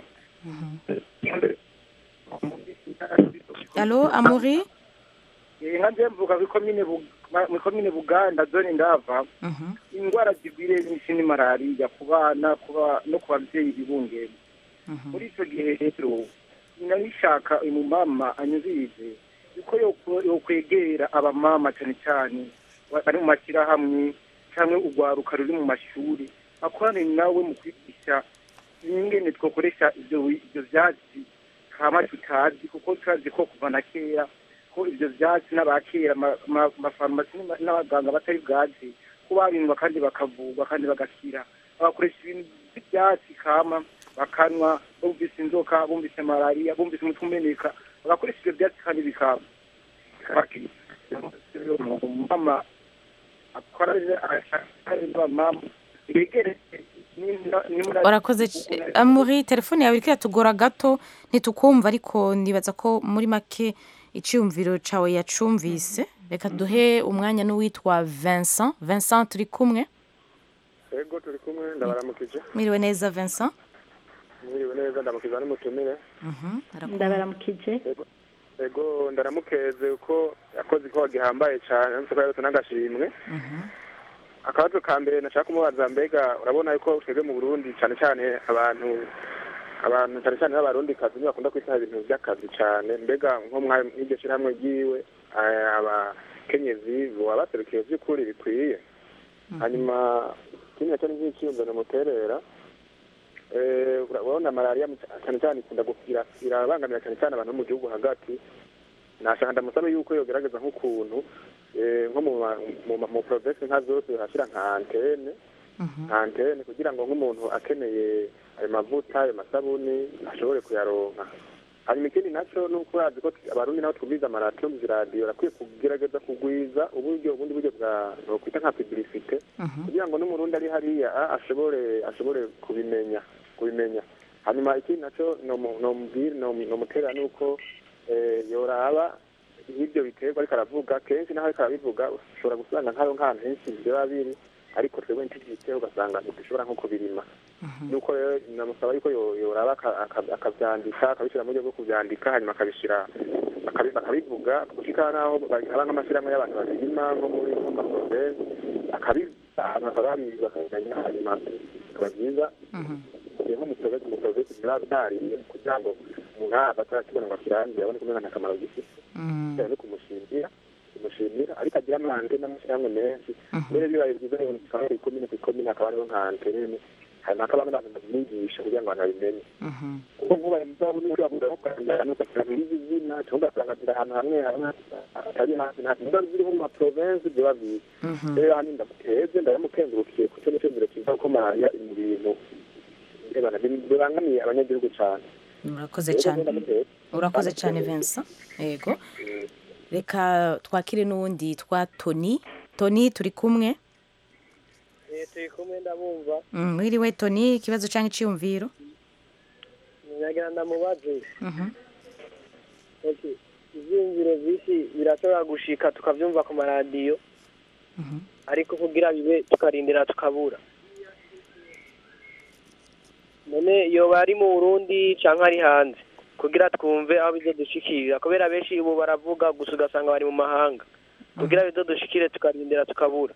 alo amuri Eh, nka nje mvuga kuri komine Bu- ma- muri komine buganda zone ndava indwara zigwire nyinshi ni malariya ku bana ku ba- no ku babyeyi bibungera muri icyo gihe rero ninabishaka uyu mumama anyumvirize yuko yoko- yokwegera abamama cyane cyane ba- bari mu mashyirahamwe cyangwa urwaruka ruri mu mashuri akorane nawe mu kwigisha ingene twakoresha ibyo wi- ibyo byatsi kama tutazi kuko turazi ko kuva na kera ko ibyo byatsi n'abakera ama- ama- amafarumasi n'ama- n'abaganga batari bwazi ko babindwa kandi bakavurwa kandi bagakira bagakoresha ibintu by'ibyatsi kama bakanywa bumvise inzoka bumvise malariya bumvise umutwe umeneka bagakoresha ibyo byatsi kandi bikaba mama akora mama begere urakoze c- amuri telefone yawe iriko iratugora gato ntitukumva ariko nibaza ko muri make icyumviro cawe yacumvise reka duhe umwanya n'uwitwa vincent vincent turi kumwe ego turi kumwe ndabaramukije mwiriwe neza vincent mwiriwe neza ndamukiza n'umutumire ndabaramukije ego ndaramukeze uko yakoze ikowa gihambaye cyane ndetse ko yarutse n'agashimwe akabazo ka mbere nashaka kumubaza mbega urabona yuko twebwe mu burundi cyane cyane abantu abantu cyane cyane b'abarundi kazi nibo bakunda kwitaho ibintu by'akazi cyane mbega nko mw'iryo shyirahamwe ryiwe eh, abakenyezi boba baserukiye by'ukuri bikwiye hanyuma ikindi nacyo ni nk'icyiyumviro muterera Eh, urabona malariya mu- cyane cyane ikunda kugira irabangamira cyane cyane abantu bo mu gihugu hagati nashaka ndamusaba yuko yogerageza nk'ukuntu eh, nko mu ma- mu ma- mu provinsi nka zose hashyira nka antene nka antene kugira ngo nk'umuntu akeneye ayo mavuta ayo masabuni ashobore kuyaronka hanyuma ikindi nacyo ni uko urazi ko abarundi nabo twumviza amaradiyo mu ziradiyo barakwiye kugerageza kugwiza uburyo ubundi buryo bwa nokwita nka publicite kugira ngo n'umurundi ari hariya ah, ashobore ashobore kubimenya kubimenya hanyuma ikindi nacyo nomubwira nomutera ni uko eh, yoraba nk'ibyo biterwa ariko aravuga kenshi naho ariko arabivuga ushobora gusanga nk'ayo nk'ahantu henshi biba biri ariko twebwe ntibyiteho ugasanga ntidushobora nko kubirima nuko rero namusaba yuko yo- yoraba aka- aka- akabyandika akabishyira mu buryo bwo kubyandika hanyuma akabishyira akabi- akabivuga gushika n'aho bari- haba nk'amashyirahamwe y'abantu babirima nko muri nko mu maprovensi akabivuga abantu bakaba babizi bakabimenya hanyuma bikaba byiza nko mu provensi mu provensi biba byariye kugira ngo umuntu ahava atarakibona ngo akirangiye abone kumenya nta kamaro gifite bitewe no kumushimira kumushimira ariko agira amande n'amashyirahamwe menshi mbere bibaye byiza rero usanga buri komine ku komine hakaba hariho nka antene hanyuma hakaba n'abantu babyigisha kugira ngo abantu babimenye kuko nk'ubaye muzabona ushobora kuza nko kwandika ugasanga bizi izina cyangwa ugasanga ziri ahantu hamwe hamwe atari hasi nta niba ziri nko mu maprovensi biba bizi rero hano ndamuteze ndayamukengurukiye kuko nicyo mbere kiza ko malariya iri mu bintu birebana bibangamiye abanyagihugu cyane urakoze cyane urakoze cyane Vincent yego reka twakire n'uwundi twa Tony Tony turi kumwe turi kumwe ndabumva Mm, mwiriwe Tony ikibazo cyangwa icyiyumviro nyagira ndamubaze Mhm. Okay. ibyiyumviro byinshi birashobora gushika tukabyumva ku maradiyo ariko kugira bibe tukarindira tukabura none yoba ari mu burundi cyangwa ari hanze kugira twumve aho bizo dushikirira kubera benshi ubu baravuga gusa ugasanga bari mu mahanga kugira bizo dushikire tukarindira tukabura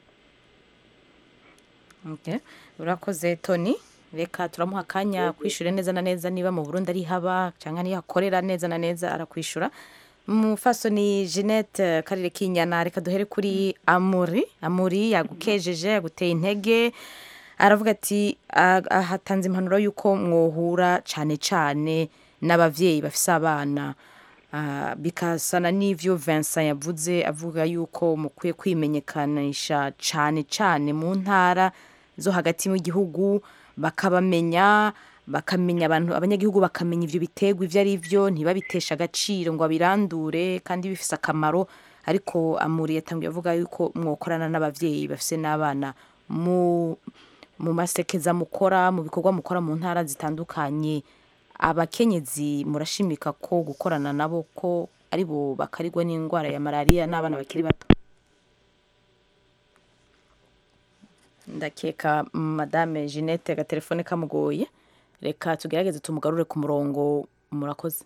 Okay. urakoze Tony reka turamuha akanya kwishyure neza na neza niba mu Burundi ari haba cyangwa niyo akorera neza na neza arakwishyura mufasoni Jeanette karere k'inyana reka duhere kuri Amuri Amuri yagukejeje yaguteye intege aravuga ati "Ah, ah, hatanze impanuro y'uko mwohura cyane cyane n'abavyeyi bafise abana Ah, bikasana n'ivyo Vincent yavuze avuga yuko mukwiye kwimenyekanisha cyane cyane mu ntara zo hagati mu gihugu bakabamenya bakamenya abantu abanyagihugu bakamenya ivyo biterwa ivyo ari byo ntibabitesha agaciro ngo babirandure kandi bifise akamaro ariko amuri yatangiye avuga yuko mwokorana n'abavyeyi bafise n'abana mu mu masekeza mukora mu bikorwa mukora mu ntara zitandukanye abakenyezi murashimika ko gukorana nabo ko ari bo bakarigwa n'indwara ya malariya n'abana bakiri bato ndakeka madame jeannette agatelefone kamugoye reka tugerageze tumugarure ku murongo murakoze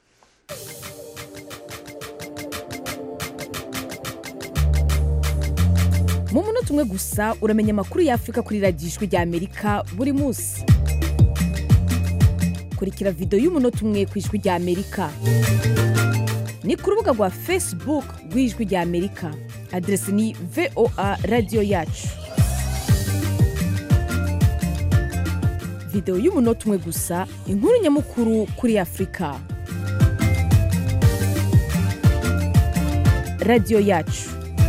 mu munota umwe gusa uramenya amakuru y'afurika kuri radiyo ijwi rya amerika buri munsi kurikira videwo y'umunota umwe ku ijwi rya amerika ni ku rubuga rwa facebook rw'ijwi rya amerika aderesi ni voa radiyo yacu videwo y'umunota umwe gusa inkuru nyamukuru kuri afurika radiyo yacu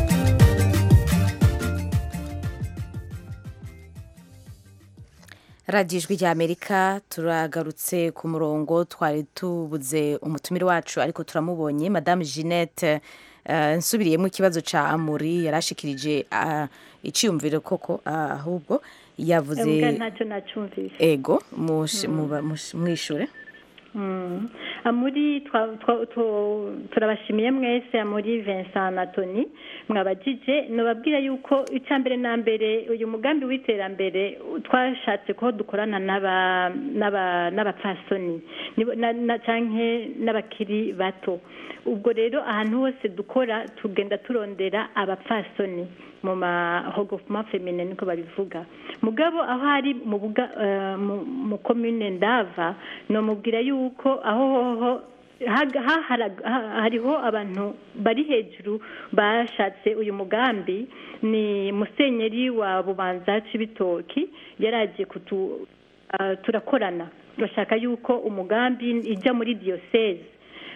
radiyo ijwi rya amerika turagarutse ku murongo twari tubuze umutumire wacu ariko turamubonye madame jeannette eh, nsubiriyemo ikibazo cya amuri yarashikirije ah, icyiyumviro koko ah, ahubwo yavuze Mbwa ntacyo nacumvise ego mush- muba- mush- mwishure Mm. amuri twa- twa- tu- turabashimiye mwese amuri Vincent na Tony mwabajije nababwira yuko icya mbere na mbere uyu mugambi w'iterambere twashatse ko dukorana n'aba n'aba n'abapfasoni nibo- na- na- canke n'abakiri bato ubwo rero ahantu hose dukora tugenda turondera abapfasoni mu mahogofuma femine niko babivuga mugabo aho hari mu buga eh, mu- mu komune ndava nomubwira yuko aho hoho haga- hahara- ha- hariho abantu bari hejuru bashatse uyu mugambi ni musenyeri wa bubanza c'ibitoki yaraje kutu ah, turakorana bashaka yuko umugambi ijya muri diyoseze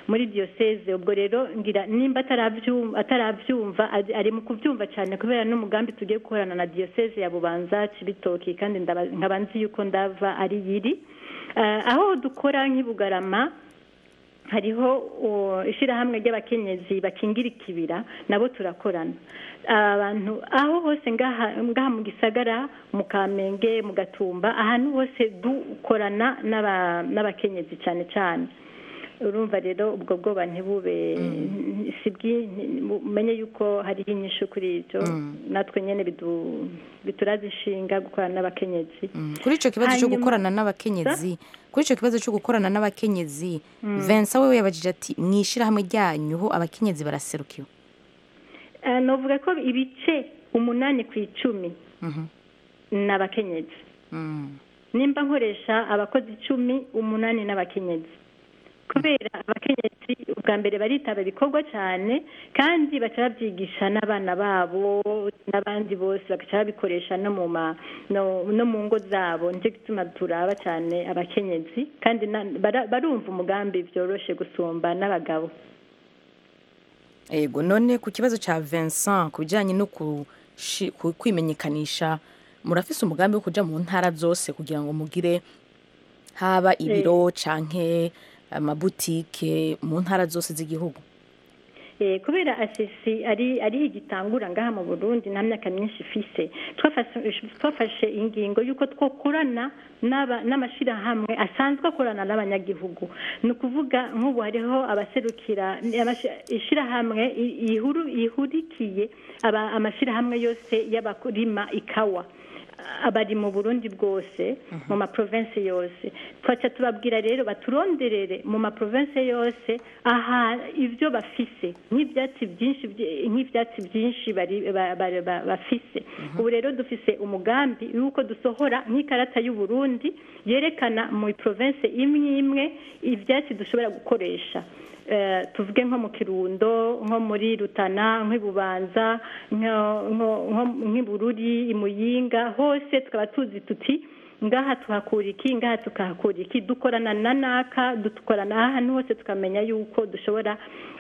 muri diyoseze ubwo rero ngira nimba atarabyum- atarabyumva ari- ari mu kubyumva cyane kubera n'umugambi tugiye gukorana na diyoseze ya bubanza cibitoki kandi ndaba- nkaba nzi yuko ndava ari yiri Eh, aho dukora nk'i bugarama hariho uh, ishyirahamwe ry'abakenyezi bakingira ikibira nabo turakorana abantu aho hose ngaha ngaha mu gisagara mu kamenge mu gatumba ahantu hose dukorana n'aba- n'abakenyezi cyane cyane urumva rero ubwo bwoba ntibube si bwi- umenye yuko hariho inyishu kuri ibyo natwe nyine bidu- bituraza inshinga gukorana n'abakenyezi kuri icyo kibazo cyo Hanyuma- gukorana n'abakenyezi kuri icyo kibazo cyo gukorana n'abakenyezi Mm. Vincent we yabajije ati mu ishyirahamwe ryanyu ho abakenyezi baraserukiwe Eh, novuga ko ibice umunani ku icumi ni abakenyezi nimba nkoresha abakozi icumi umunani n'abakenyezi kubera abakenyezi ubwa mbere baritaba ibikorwa cyane kandi baca babyigisha n'abana babo n'abandi bose bagaca babikoresha no mu ma no, no mu ngo zabo nicyo gituma turaba cyane abakenyezi kandi na- bara- barumva umugambi byoroshe gusumba n'abagabo yego none ku kibazo cya Vincent ku bijyanye no kushi- ku- kwimenyekanisha murafise umugambi wo kujya mu ntara zose kugira ngo mugire haba ibiro canke amabutike mu ntara zose z'igihugu Eh, kubera asisi ari ari igitangura ngaha mu Burundi nta myaka myinshi ifise twafashe twafashe ingingo yuko twokorana n'aba- n'amashirahamwe asanzwe akorana n'abanyagihugu ni ukuvuga nk'ubu hariho abaserukira amashi- ishirahamwe i- ihuru ihurikiye aba- amashirahamwe yose y'abakurima ikawa abari mu burundi bwose mu maprovensi yose twaca tubabwira rero baturonderere mu maprovensi yose aha ibyo bafise nk'ibyatsi byinshi byi- nk'ibyatsi byinshi bari- ba- ba- ba- bafise ubu rero dufise umugambi yuko dusohora nk'ikarata y'uburundi yerekana mu provensi imwe imwe ibyatsi dushobora gukoresha Eh, tuvuge nko mu kirundo nko muri rutana nk'ibubanza nko- nko- nko- nk'ibururi imuyinga hose tukaba tuzi tuti ngaha tuhakura iki ngaha tukahakura iki dukorana na naka dukorana ahantu hose tukamenya yuko dushobora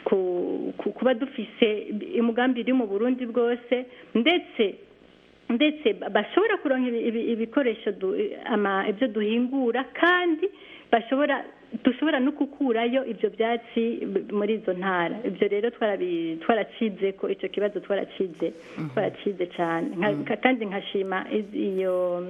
ku- ku- kuba dufise umugambi uri mu burundi bwose ndetse ndetse bashobora kuronka ibi- ibi- ibikoresho du- ama- ibyo duhingura kandi bashobora dushobora no gukurayo ibyo byatsi b- muri izo ntara ibyo rero twarabi- twaracize ko icyo kibazo twaracize twaracize cyane Nka- ka- kandi nkashima iz- iyo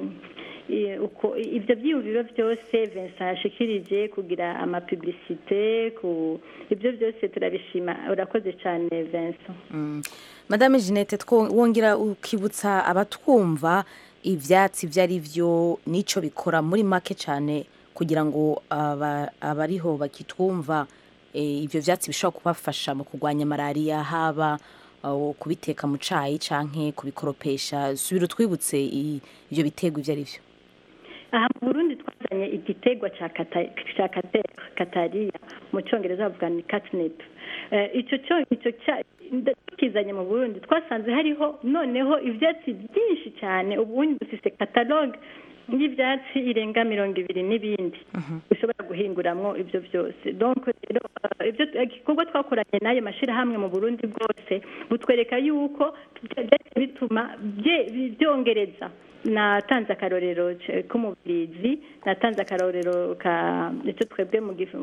i- uko ibyo byiyumviro byose Vincent yashikirije kugira amapublisite ku ibyo byose turabishima urakoze cyane Vincent Mm. madame jeannette two- wongera ukibutsa abatwumva ibyatsi ibyo ari byo n'icyo bikora muri make cyane kugira ngo aba- abariho bakitwumva eh, ibyo byatsi bishobora kubafasha mu kurwanya malariya haba uh, kubiteka mu cayi canke kubikoropesha subira utwibutse i- ibyo biterwa ibyo ari byo aha mu burundi twazanye igitegwa cya kata- cya kate- katariya mu cyongereza bavuga ni catnip Eh, icyo cyo icyo cya- nda- tukizanye mu burundi twasanze hariho noneho ibyatsi byinshi cyane ubundi dufise katalogue y'ibyatsi irenga mirongo ibiri n'ibindi ushobora guhinguramwo ibyo byose donc rero eh, ibyo igikorwa twakoranye n'ayo mashyirahamwe mu burundi bwose butwereka yuko byagiye bituma bye- byongereza natanze akarorero c- k'umubirizi natanze akarorero ka icyo twebwe mu gif-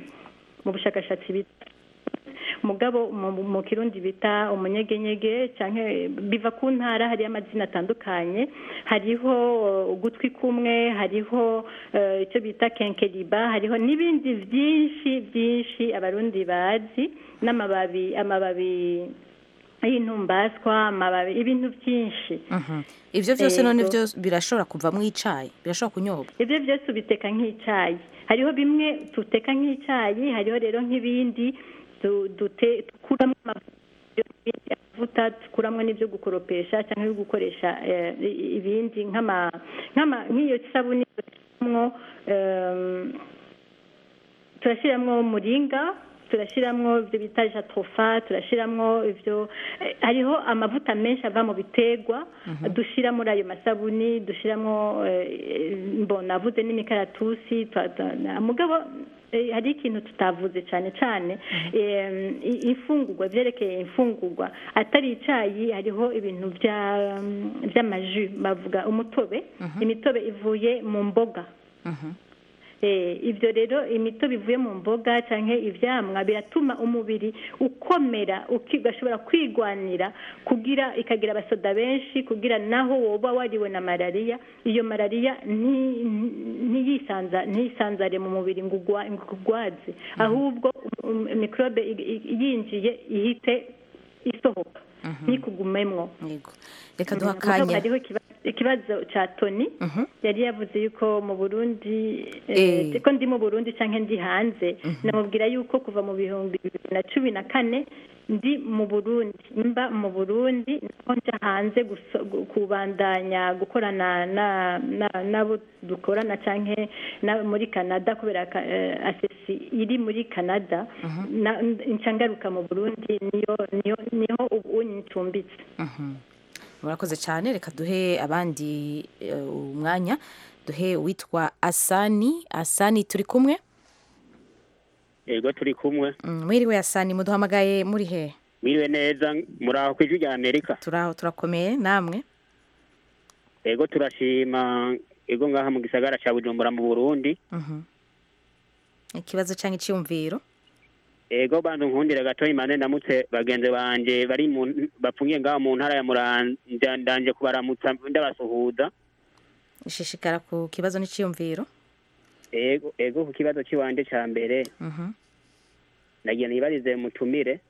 mu bushakashatsi bita mugabo mu mu kirundi bita umunyegenyege canke biva ku ntara hariyo amazina atandukanye hariho uh, ugutwi kumwe hariho uh, icyo bita kenkeriba hariho n'ibindi byinshi byinshi abarundi bazi n'amababi amababi y'intumbaswa amababi ibintu byinshi ibyo byose none Yego. byo birashobora kuvamo icayi birashobora kunyobwa ibyo byose ubiteka nk'icyayi hariho bimwe tuteka nk'icyayi hariho rero nk'ibindi du- dute- dukuramo amavuta amavuta dukuramo n'ibyo gukoropesha cyangwa ibyo gukoresha eh, i- ibindi nk'ama- nk'ama- nk'iyo sabuni turashyiramo em, turashyiramo muringa turashyiramo ibyo bita jatofa turashyiramo ibyo eh, hariho amavuta menshi ava mu biterwa dushyira muri ayo masabuni dushyiramo mbona avuze n'imikaratusi twa- twa- na- mugabo eh, hari ikintu tutavuze cyane cyane eh, i- imfungurwa byerekeye imfungurwa atari icyayi hariho ibintu bya- by'amaju bavuga umutobe imitobe ivuye mu mboga Eh, ibyo rero imitobe ivuye mu mboga cyangwa ivyamwa biratuma umubiri ukomera uki- ugashobora kwigwanira kugira ikagira abasoda benshi kugira naho woba wariwe na malariya iyo malariya nti- ntiyisanza ntiyisanzare mu mubiri ngo ugwa- ngo ugwaze ahubwo um- um- mikorobe i- i- yinjiye ihite isohoka ntikugumemwo reka duha Mugabo akanya hariho ikiba- ikibazo cya toni yari yavuze yuko mu burundi Eh. eh, ko ndi mu burundi cyangwa ndi hanze namubwira yuko kuva mu bihumbi bibiri na cumi na kane ndi mu burundi mba mu burundi naho nja hanze guso- gu- kubandanya gukorana na- na- n'abo dukorana cyangwa na- muri canada kubera ka- eh, asesi iri muri canada na- nca ngaruka mu burundi niyo niyo niho ubu ncumbitse murakoze cyane reka duhe abandi eh, umwanya duhe uwitwa asani asani turi kumwe yego turi kumwe Mm, mwiriwe asani muduhamagaye muri he mwiriwe neza muri aho ku ijwi rya amerika turaho turakomeye namwe yego turashima yego ngaha mu gisagara cya bujumbura mu burundi Mhm. ikibazo cyangwa icyumviro yego bantu nkundire gato imane ndamutse bagenzi banje bari mu bapfungiye ngaha mu ntara ya muramvya ndanje kubaramutsa ndabasuhuza ishishikara ku kibazo n'icyumviro yego yego ku kibazo cy'iwanje ca mbere Mhm. nagiye nibarize mutumire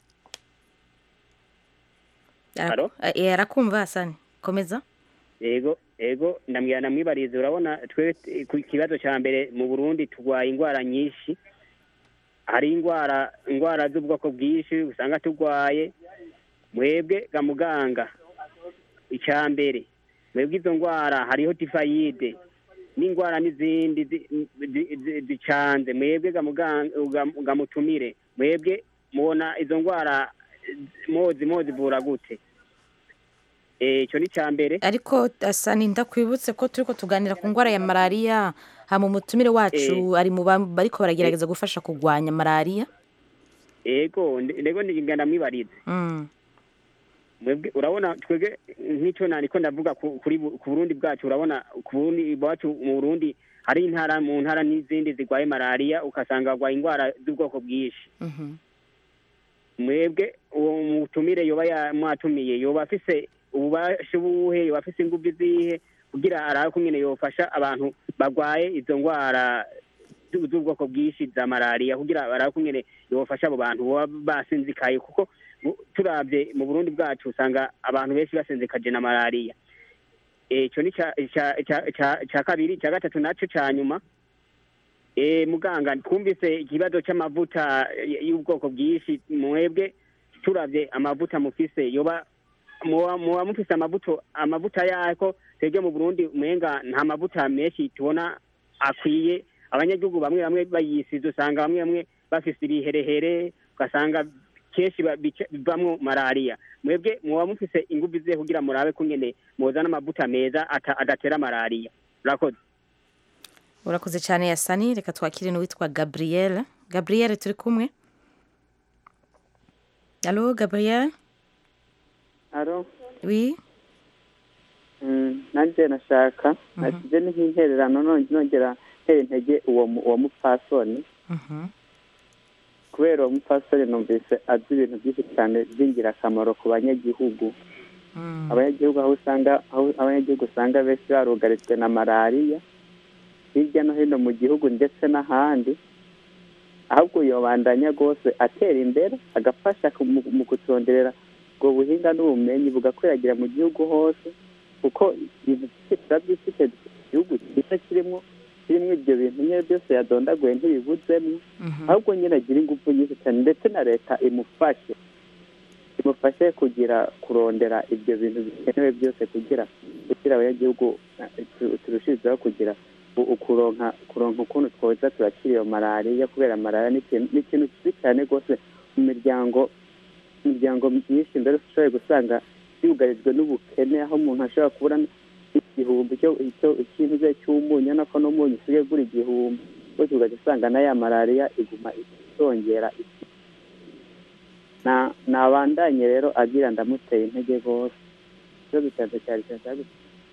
Araku- eh, arakumva asani komeza yego yego ndambwira namwibarize urabona twe ku kibazo cya mbere mu burundi turwaye indwara nyinshi hari indwara indwara z'ubwoko bwinshi usanga turwaye mwebwe ga muganga icya mbere mwebwe izo ndwara hariho tifayide n'indwara n'izindi zi- zi- zi- zicanze mwebwe ga muganga ga- ga mutumire mwebwe mubona izo ndwara mozi mozivura gute Eh, icyo ni icya mbere ariko asani ndakwibutse ko turiko tuganira ku ndwara ya malariya hama umutumire wacu ari mu ba- bariko baragerageza gufasha kurwanya malariya ego ndego ndigana mwibarize Mm. mwebwe urabona twebwe nk'icyo nandiko ndavuga ku- kuri bu- ku burundi bwacu urabona ku burundi iwacu mu burundi hari intara mu ntara n'izindi zirwaye malariya ugasanga barwaye indwara z'ubwoko bwinshi Mhm. mwebwe uwo mutumire yoba ya- mwatumiye yoba afise ububasha ubuhe yoba afise ingufu izihe kugira arabe ko nyene yofasha abantu barwaye izo ndwara zu- z'ubwoko bwinshi za malariya kugira barabe ko nyene yofasha abo bantu baba basinzikaye kuko bu- turavye mu burundi bwacu usanga abantu benshi basinzikaje na malariya Eh, ico ni ca- ca- ca- ca- ca kabiri ca gatatu naco ca nyuma Eh, muganga twumvise ikibazo cy'amavuta y- y'ubwoko bwinshi mwebwe turavye amavuta mufise yoba muba muba mufise amavuta amavuta yako twebwe mu burundi mwenga nta mavuta menshi tubona akwiye abanyagihugu bamwe bamwe bayisize usanga bamwe bamwe bafise ibiherehere ugasanga kenshi ba- bica- bivamwo malariya mwebwe muba mufise ingufu zihe kugira murabe ko nyene muzana amavuta meza ata- adatera malariya urakoze urakoze cyane yasani reka twakire n'uwitwa gabriel gabriel turi kumwe alo gabriel aro wi Mm, nanjye nashaka nashyize nk'intererano none- nongera ntera intege uwo mu- uwo mupfasoni kubera uwo mupfasoni numvise azi ibintu byinshi cyane by'ingirakamaro ku banyagihugu abanyagihugu aho usanga aho abanyagihugu usanga benshi barugarijwe na malariya hirya no hino mu gihugu ndetse n'ahandi ahubwo yobandanya rwose atera imbere agafasha ku- mu- mu kutonderera ubwo buhinga n'ubumenyi bugakwiragira mu gihugu hose kuko ibintu byinshi turabyifite igihugu cyiza kirimo kirimo ibyo bintu nyine byose yadondaguye ntibibuzemo ahubwo nyine agira ingufu nyinshi cyane ndetse na leta imufashe imufashe kugira kurondera ibyo bintu bikenewe byose kugira kugira abanyagihugu eh, tu- turushijeho kugira u- ukuronka kuronka ukuntu twoza turakira iyo malariya kubera malariya ni ikintu ni ikintu kibi cyane rwose mu miryango imiryango myinshi mbere ushoboye gusanga yugarijwe n'ubukene aho umuntu ashobora kubura igihumbi cyo icyo ikintu cye cy'umunyu nako n'umunyu usigaye ugura igihumbi gutyo ugahita usanga na ya malariya iguma itongera na nabandanye rero agira ndamuteye intege rwose ikibazo cyanjye cyari cyari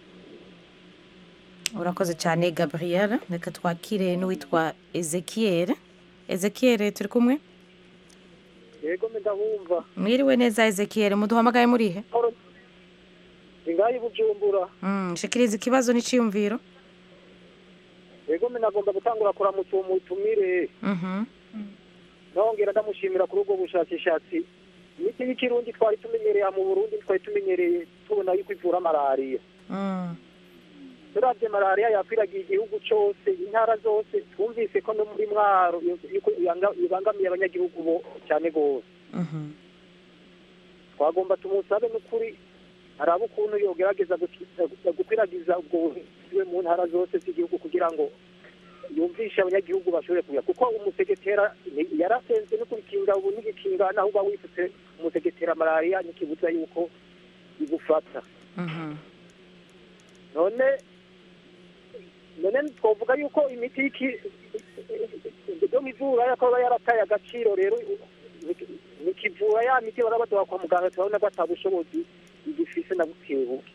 urakoze cyane gabriel reka twakire n'uwitwa ezekiel ezekiel turi kumwe yego ndabumva mwiriwe neza ezekiel muduhamagaye murihe ingayi bujumbura Mm, shikiriza ikibazo n'iciyumviro yego nagomba gutangura kuramutsa uwo mutumire Mhm. nongera ndamushimira kuri ubwo bushakashatsi imiti y'ikirundi twari tumenyereye mu burundi twari tumenyereye tubona yuko ivura malariya Mm. turavye malariya yakwiragiye igihugu cose intara zose twumvise ko no muri mwaro yuko ibanga- ibangamiye abanyagihugu bo cyane gose Mhm. twagomba tumusabe n'ukuri arabe ukuntu yogerageza guki- gukwiragiza ubwo buhinzi bwe mu ntara zose z'igihugu kugira ngo yumvishe abanyagihugu bashobore kuya kuko umusegetera ni- yarasenze no kubikinga ubu n'igikinga naho uba wifutse umusegetera malariya ntikibuza yuko igufata Mhm. none none twavuga yuko imiti y'iki yo mivura yakaba yarataye agaciro rero nikivura ya miti bara baduha kwa muganga turabona ko atabushobozi igifise na bukebuke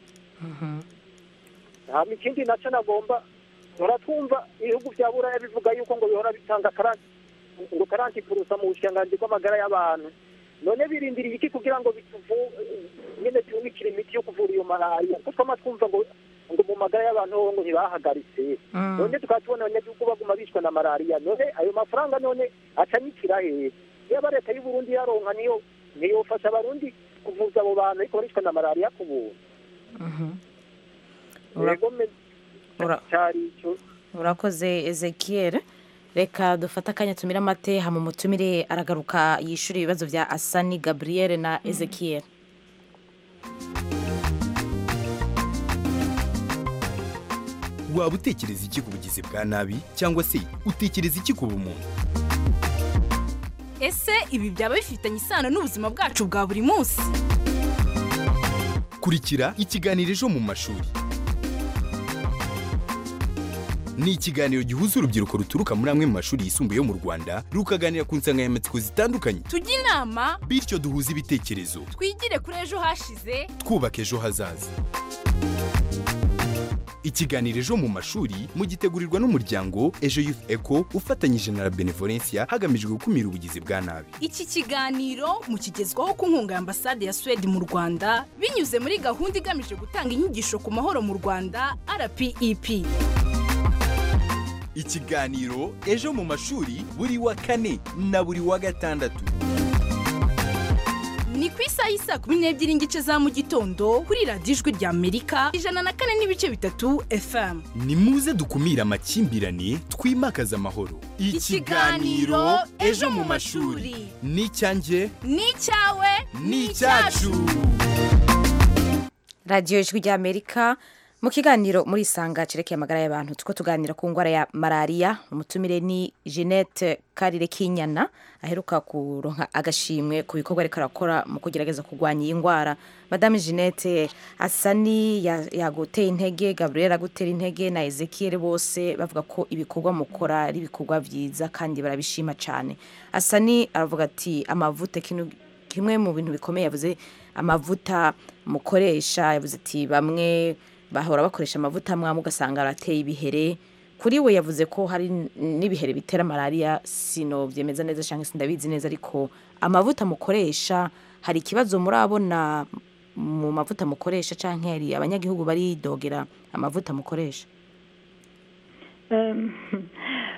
hama ikindi naco nagomba tora twumva ibihugu vya buraya bivuga yuko ngo bihora bitanga karanti ngo karanti purusa mu bushikiranganji bw'amagara y'abantu none birindiriye iki kugira ngo bituvu nyene tubikire imiti yo kuvura iyo malariya kuko twama twumva ngo ngo mu magara y'abantu ho ngo ntibahagaritse Mm. none tukaba tubona abanyagihugu baguma bicwa na malariya none ayo mafaranga none acanyikira hehe yaba leta y'u Burundi yaronka niyo niyofasha abarundi kuvuza abo bantu ariko baricwa na malariya ku buntu Mhm. Ura- yego me- Ura- cyari ico urakoze ezekiel reka dufate akanya tumire amate hama umutumire aragaruka yishyura ibibazo bya asani gabriel na ezekiel waba utekereza iki ku bugizi bwa nabi cyangwa se utekereza iki ku bumuntu ese ibi byaba bifitanye isano n'ubuzima bwacu bwa buri munsi kurikira ikiganiro ejo mu mashuri ni ikiganiro gihuza urubyiruko ruturuka muri amwe mu mashuri yisumbuye yo mu rwanda rukaganira ku nsanganyamatsiko zitandukanye tujye inama bityo duhuze ibitekerezo twigire kuri ejo hashize twubaka ejo hazaza ikiganiro ejo mu mashuri mugitegurirwa n'umuryango ejo youth eco ufatanyije na la benevolencia hagamijwe gukumira ubugizi bwa nabi iki kiganiro mukigezwaho ku nkunga ya ambasade ya suwede mu rwanda binyuze muri gahunda igamije gutanga inyigisho ku mahoro mu rwanda rpep ikiganiro ejo mu mashuri buri wa kane na buri wa gatandatu ni ku isaha y'isaa kumi n'ebyiri n'igice za mu gitondo kuri radiyo ijwi rya amerika ijana na kane n'ibice bitatu fm ni muze dukumire amakimbirane twimakaze amahoro Ikiganiro Ejo mu mashuri. ni icyanjye ni icyawe ni icyacu radiyo ijwi rya amerika mu kiganiro muri isanga cerekeye amagara y'abantu tuko tuganira ku ndwara ya malariya umutumire ni jeannette karire kinyana aheruka kuronka agashimwe ku bikorwa ariko arakora mu kugerageza kurwanya iyi ndwara madame jeannette asani ya- yaguteye intege gabriel agutera intege na ezekiel bose bavuga ko ibikorwa mukora ari ibikorwa byiza kandi barabishima cyane asani aravuga ati amavuta kinu kimwe mu bintu bikomeye yavuze amavuta mukoresha yavuze ati bamwe bahora bakoresha amavuta amwe amwe ugasanga arateye ibihere kuri we yavuze ko hari n- n'ibihere bitera malariya sino byemeza neza cyangwa se ndabizi neza ariko amavuta mukoresha hari ikibazo murabona mu mavuta mukoresha cyangwa hari abanyagihugu baridogera amavuta mukoresha Em,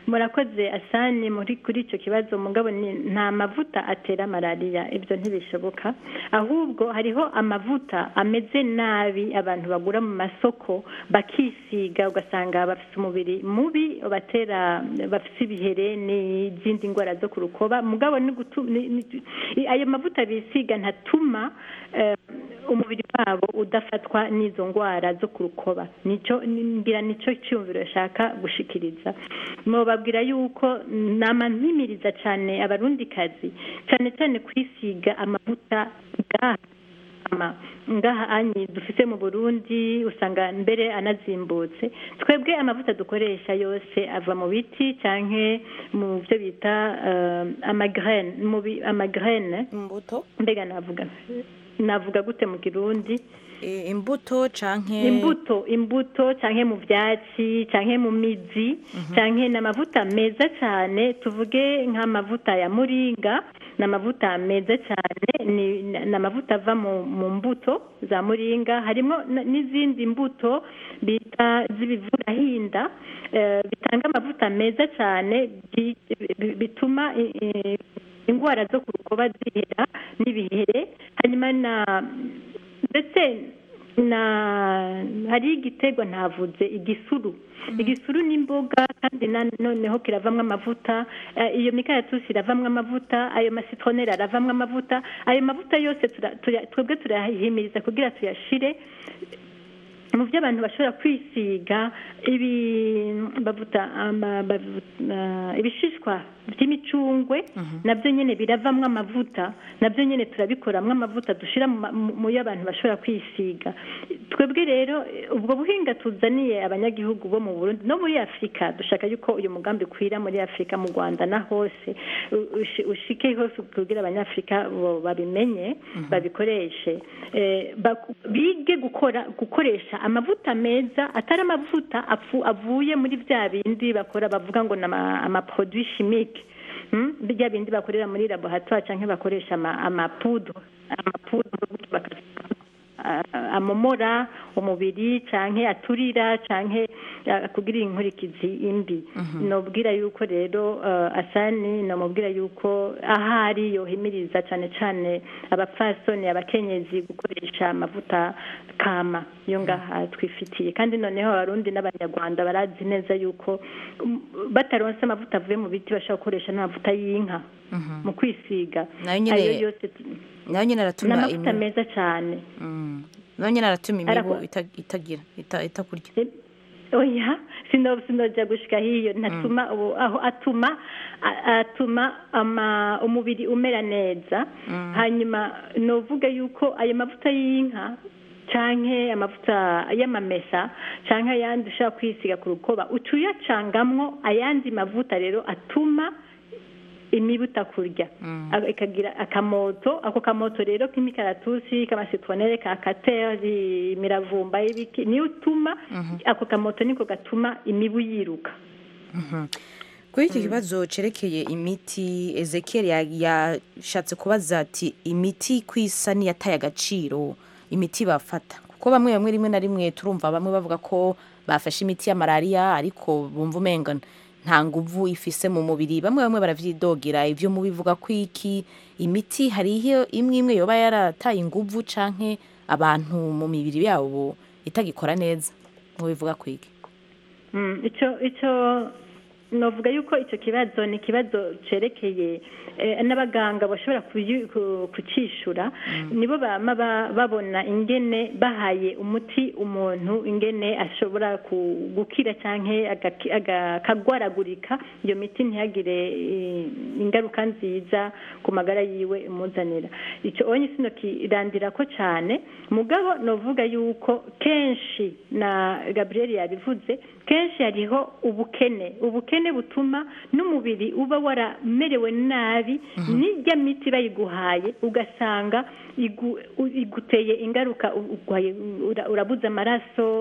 murakoze asani muri kuri icyo kibazo mugabo ni nta mavuta atera malariya ibyo ntibishoboka ahubwo hariho amavuta ameze nabi abantu bagura mu masoko bakisiga ugasanga bafite umubiri mubi batera bafite ibihere n'izindi ndwara zo ku rukoba mugabo ni gutu- ni- ni- ayo mavuta bisiga ntatuma eh, umubiri wabo udafatwa n'izo ndwara zo ku rukoba nicyo ngira nicyo cyumviro yashaka gushikiriza mubabwira yuko nama mpimiriza cyane abarundikazi cyane cyane kwisiga amavuta ngaha ama- ngaha anyi dufite mu burundi usanga mbere anazimbutse twebwe amavuta dukoresha yose ava mu biti cyangwa mu byo bita eh, amagrene mu bi- amagrene imbuto mbega navuga navuga gute mu kirundi imbuto canke imbuto imbuto canke mu vyatsi canke mu mizi canke n'amavuta meza cyane tuvuge nk'amavuta ya muringa n'amavuta meza cyane ni ni amavuta ava mu mu mbuto za muringa harimo n- n'izindi mbuto bita z'ibivurahinda eh, bitanga amavuta meza cyane bi- bi- bituma i- i- indwara zo ku rukoba zihera n'ibihere hanyuma na ndetse na hari igiterwa ntavuze igisuru igisuru ni imboga kandi na noneho kiravamwo amavuta eh, iyo mikaratusi iravamwo amavuta ayo masitroneri aravamwo amavuta ayo mavuta yose tura- tuya- twebwe turayahimiriza kugira tuyashire mu byo abantu bashobora kwisiga ibi bavuta ama- bavuta- ibishishwa by'imicungwe nabyo nyine biravamwo amavuta nabyo nyine turabikoramwo amavuta dushyira mu ma- mu- mu yo abantu bashobora kwisiga twebwe rero eh, ubwo buhinga tuzaniye abanyagihugu bo mu burundi no muri afurika dushaka yuko uyu mugambi ukwira muri afurika mu rwanda na hose u- ushi- ushike hose kugira abanyafurika bo babimenye babikoreshe Eh, baku- bige gukora gukoresha amavuta meza atari amavuta apfu- avuye muri bya bindi bakora bavuga ngo ni ama- amaproduit chimique Mm, bya bindi bakorera muri laboratoire cyangwa bakoresha ama- amapudro amapudro baka- a- amomora umubiri canke aturira canke uh, kugira inkurikizi imbi nobwira yuko rero uh, asani nomubwira yuko ahari yohimiriza cane cane abapfasoni abakenyezi gukoresha amavuta kama yo ngaha twifitiye kandi noneho abarundi n'abanyarwanda barazi neza yuko um, bataronse amavuta avuye mu biti bashobora gukoresha n'amavuta y'inka mu kwisiga Nayo nyene- ayo yose nayo nyine aratuma n'amavuta imi- meza cyane nayo nyine aratuma imibu Arako- ita- itagira ita- itakurya oya sino sinoja gushika hiyo ntatuma ubu- aho atuma a- atuma ama umubiri umera neza hanyuma novuga yuko ayo mavuta y'inka canke amavuta y'amamesa canke ayandi ushaka kwisiga ku rukoba ucuyacangamwo ayandi mavuta rero atuma imibu itakurya Aka- ikagira akamoto ako kamoto rero k'imikaratusi k'amasitronere ka kateri imiravumba y'ibiki niyo utuma ako kamoto niko gatuma imibu yiruka kuri iki kibazo cerekeye imiti ezekiel ya- yashatse kubaza ati imiti kwisa niyataye agaciro imiti bafata kuko bamwe bamwe rimwe na rimwe turumva bamwe bavuga ko bafashe imiti ya malariya ariko bumva umenga nta nguvu ifise mu mubiri bamwe bamwe baravyidogira ivyo mubivuga ko iki imiti hariho imwe imwe yoba yarataye inguvu canke abantu mu mibiri yabo itagikora neza mubivuga ko iki Mm, ico ico novuga yuko icyo kibazo ni ikibazo cerekeye eh, n'abaganga bashobora kuyi- ku- kucishura nibo bama ba- babona ingene bahaye umuti umuntu ingene ashobora ku- gukira canke agaki- aga- akagwaragurika iyo miti ntihagire eh, ingaruka nziza ku magara yiwe imuzanira icyo onye sino kirandira ko cyane mugabo novuga yuko kenshi na Gabriel yabivuze kenshi hariho ubukene ubukene butuma n'umubiri uba waramerewe nabi n'ijya miti bayiguhaye ugasanga igu- u- iguteye ingaruka u- urwaye- ura- urabuze amaraso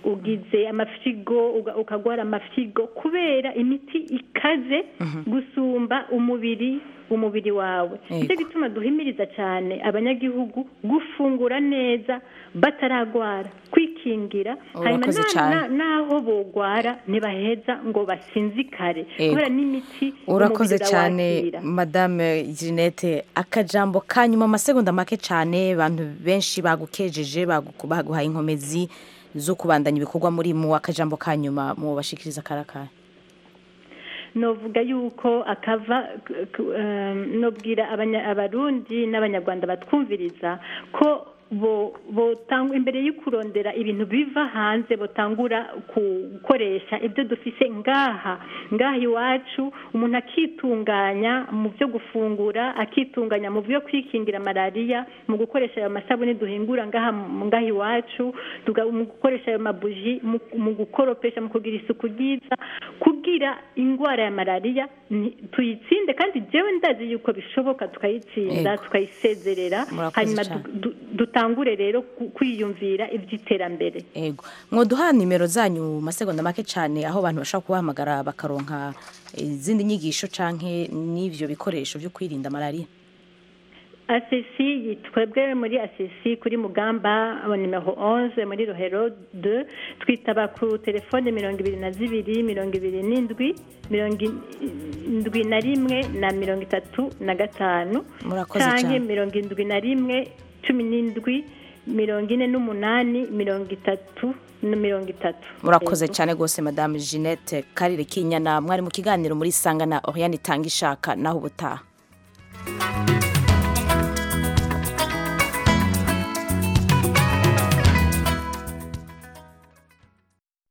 ugize amafyigo uga- ukagwara amafyigo kubera imiti ikaze gusumba umubiri umubiri wawe Yego. nicyo gituma duhimiriza cyane abanyagihugu gufungura neza bataragwara kwikingira hanyuma Urakoze na- cyane. na- naho bogwara ntibaheza ngo basinzikare Yego. kubera n'imiti urakoze umubiri cyane urawakira. madame Jeanette akajambo ka nyuma amasegonda make cyane abantu benshi bagukejeje bagu- baguhaye inkomezi zo kubandanya ibikorwa muri mu akajambo ka nyuma mu bashikiriza karakara novuga yuko akava k- k- em, nobwira abanya- abarundi n'abanyarwanda batwumviriza ko bo botanga imbere yo kurondera ibintu biva hanze botangura gukoresha ibyo dufise ngaha ngaha iwacu umuntu akitunganya mu byo gufungura akitunganya mu byo kwikingira malariya mu gukoresha ayo masabune duhingura ngaha mu- ngaha iwacu tuga- mu gukoresha ayo mabuji mu- mu gukoropesha mu kugira isuku ryiza kugira indwara ya malariya ni- tuyitsinde kandi jewe ndazi yuko bishoboka tukayitsinda Yego. tukayisezerera Murakoze hanyuma cyane. du- du- dutangure rero ku- kwiyumvira iby'iterambere ego mwoduha nimero zanyu mu masegonda make cyane aho abantu bashobora kubahamagara bakaronka izindi nyigisho canke n'ivyo bikoresho byo kwirinda malariya asesi twebwe muri asesi kuri mugamba nimero 11 muri rohero 2 twitaba ku telefone mirongo ibiri na zibiri mirongo ibiri n'indwi mirongo indwi na rimwe na mirongo itatu na gatanu Murakoze canke cyane. mirongo indwi na rimwe cumi n'indwi mirongo ine n'umunani mirongo itatu na mirongo itatu murakoze Yego. cyane rwose madame Jeanette karire kinyana mwari mu kiganiro muri sanga na Oriane itanga ishaka naho ubutaha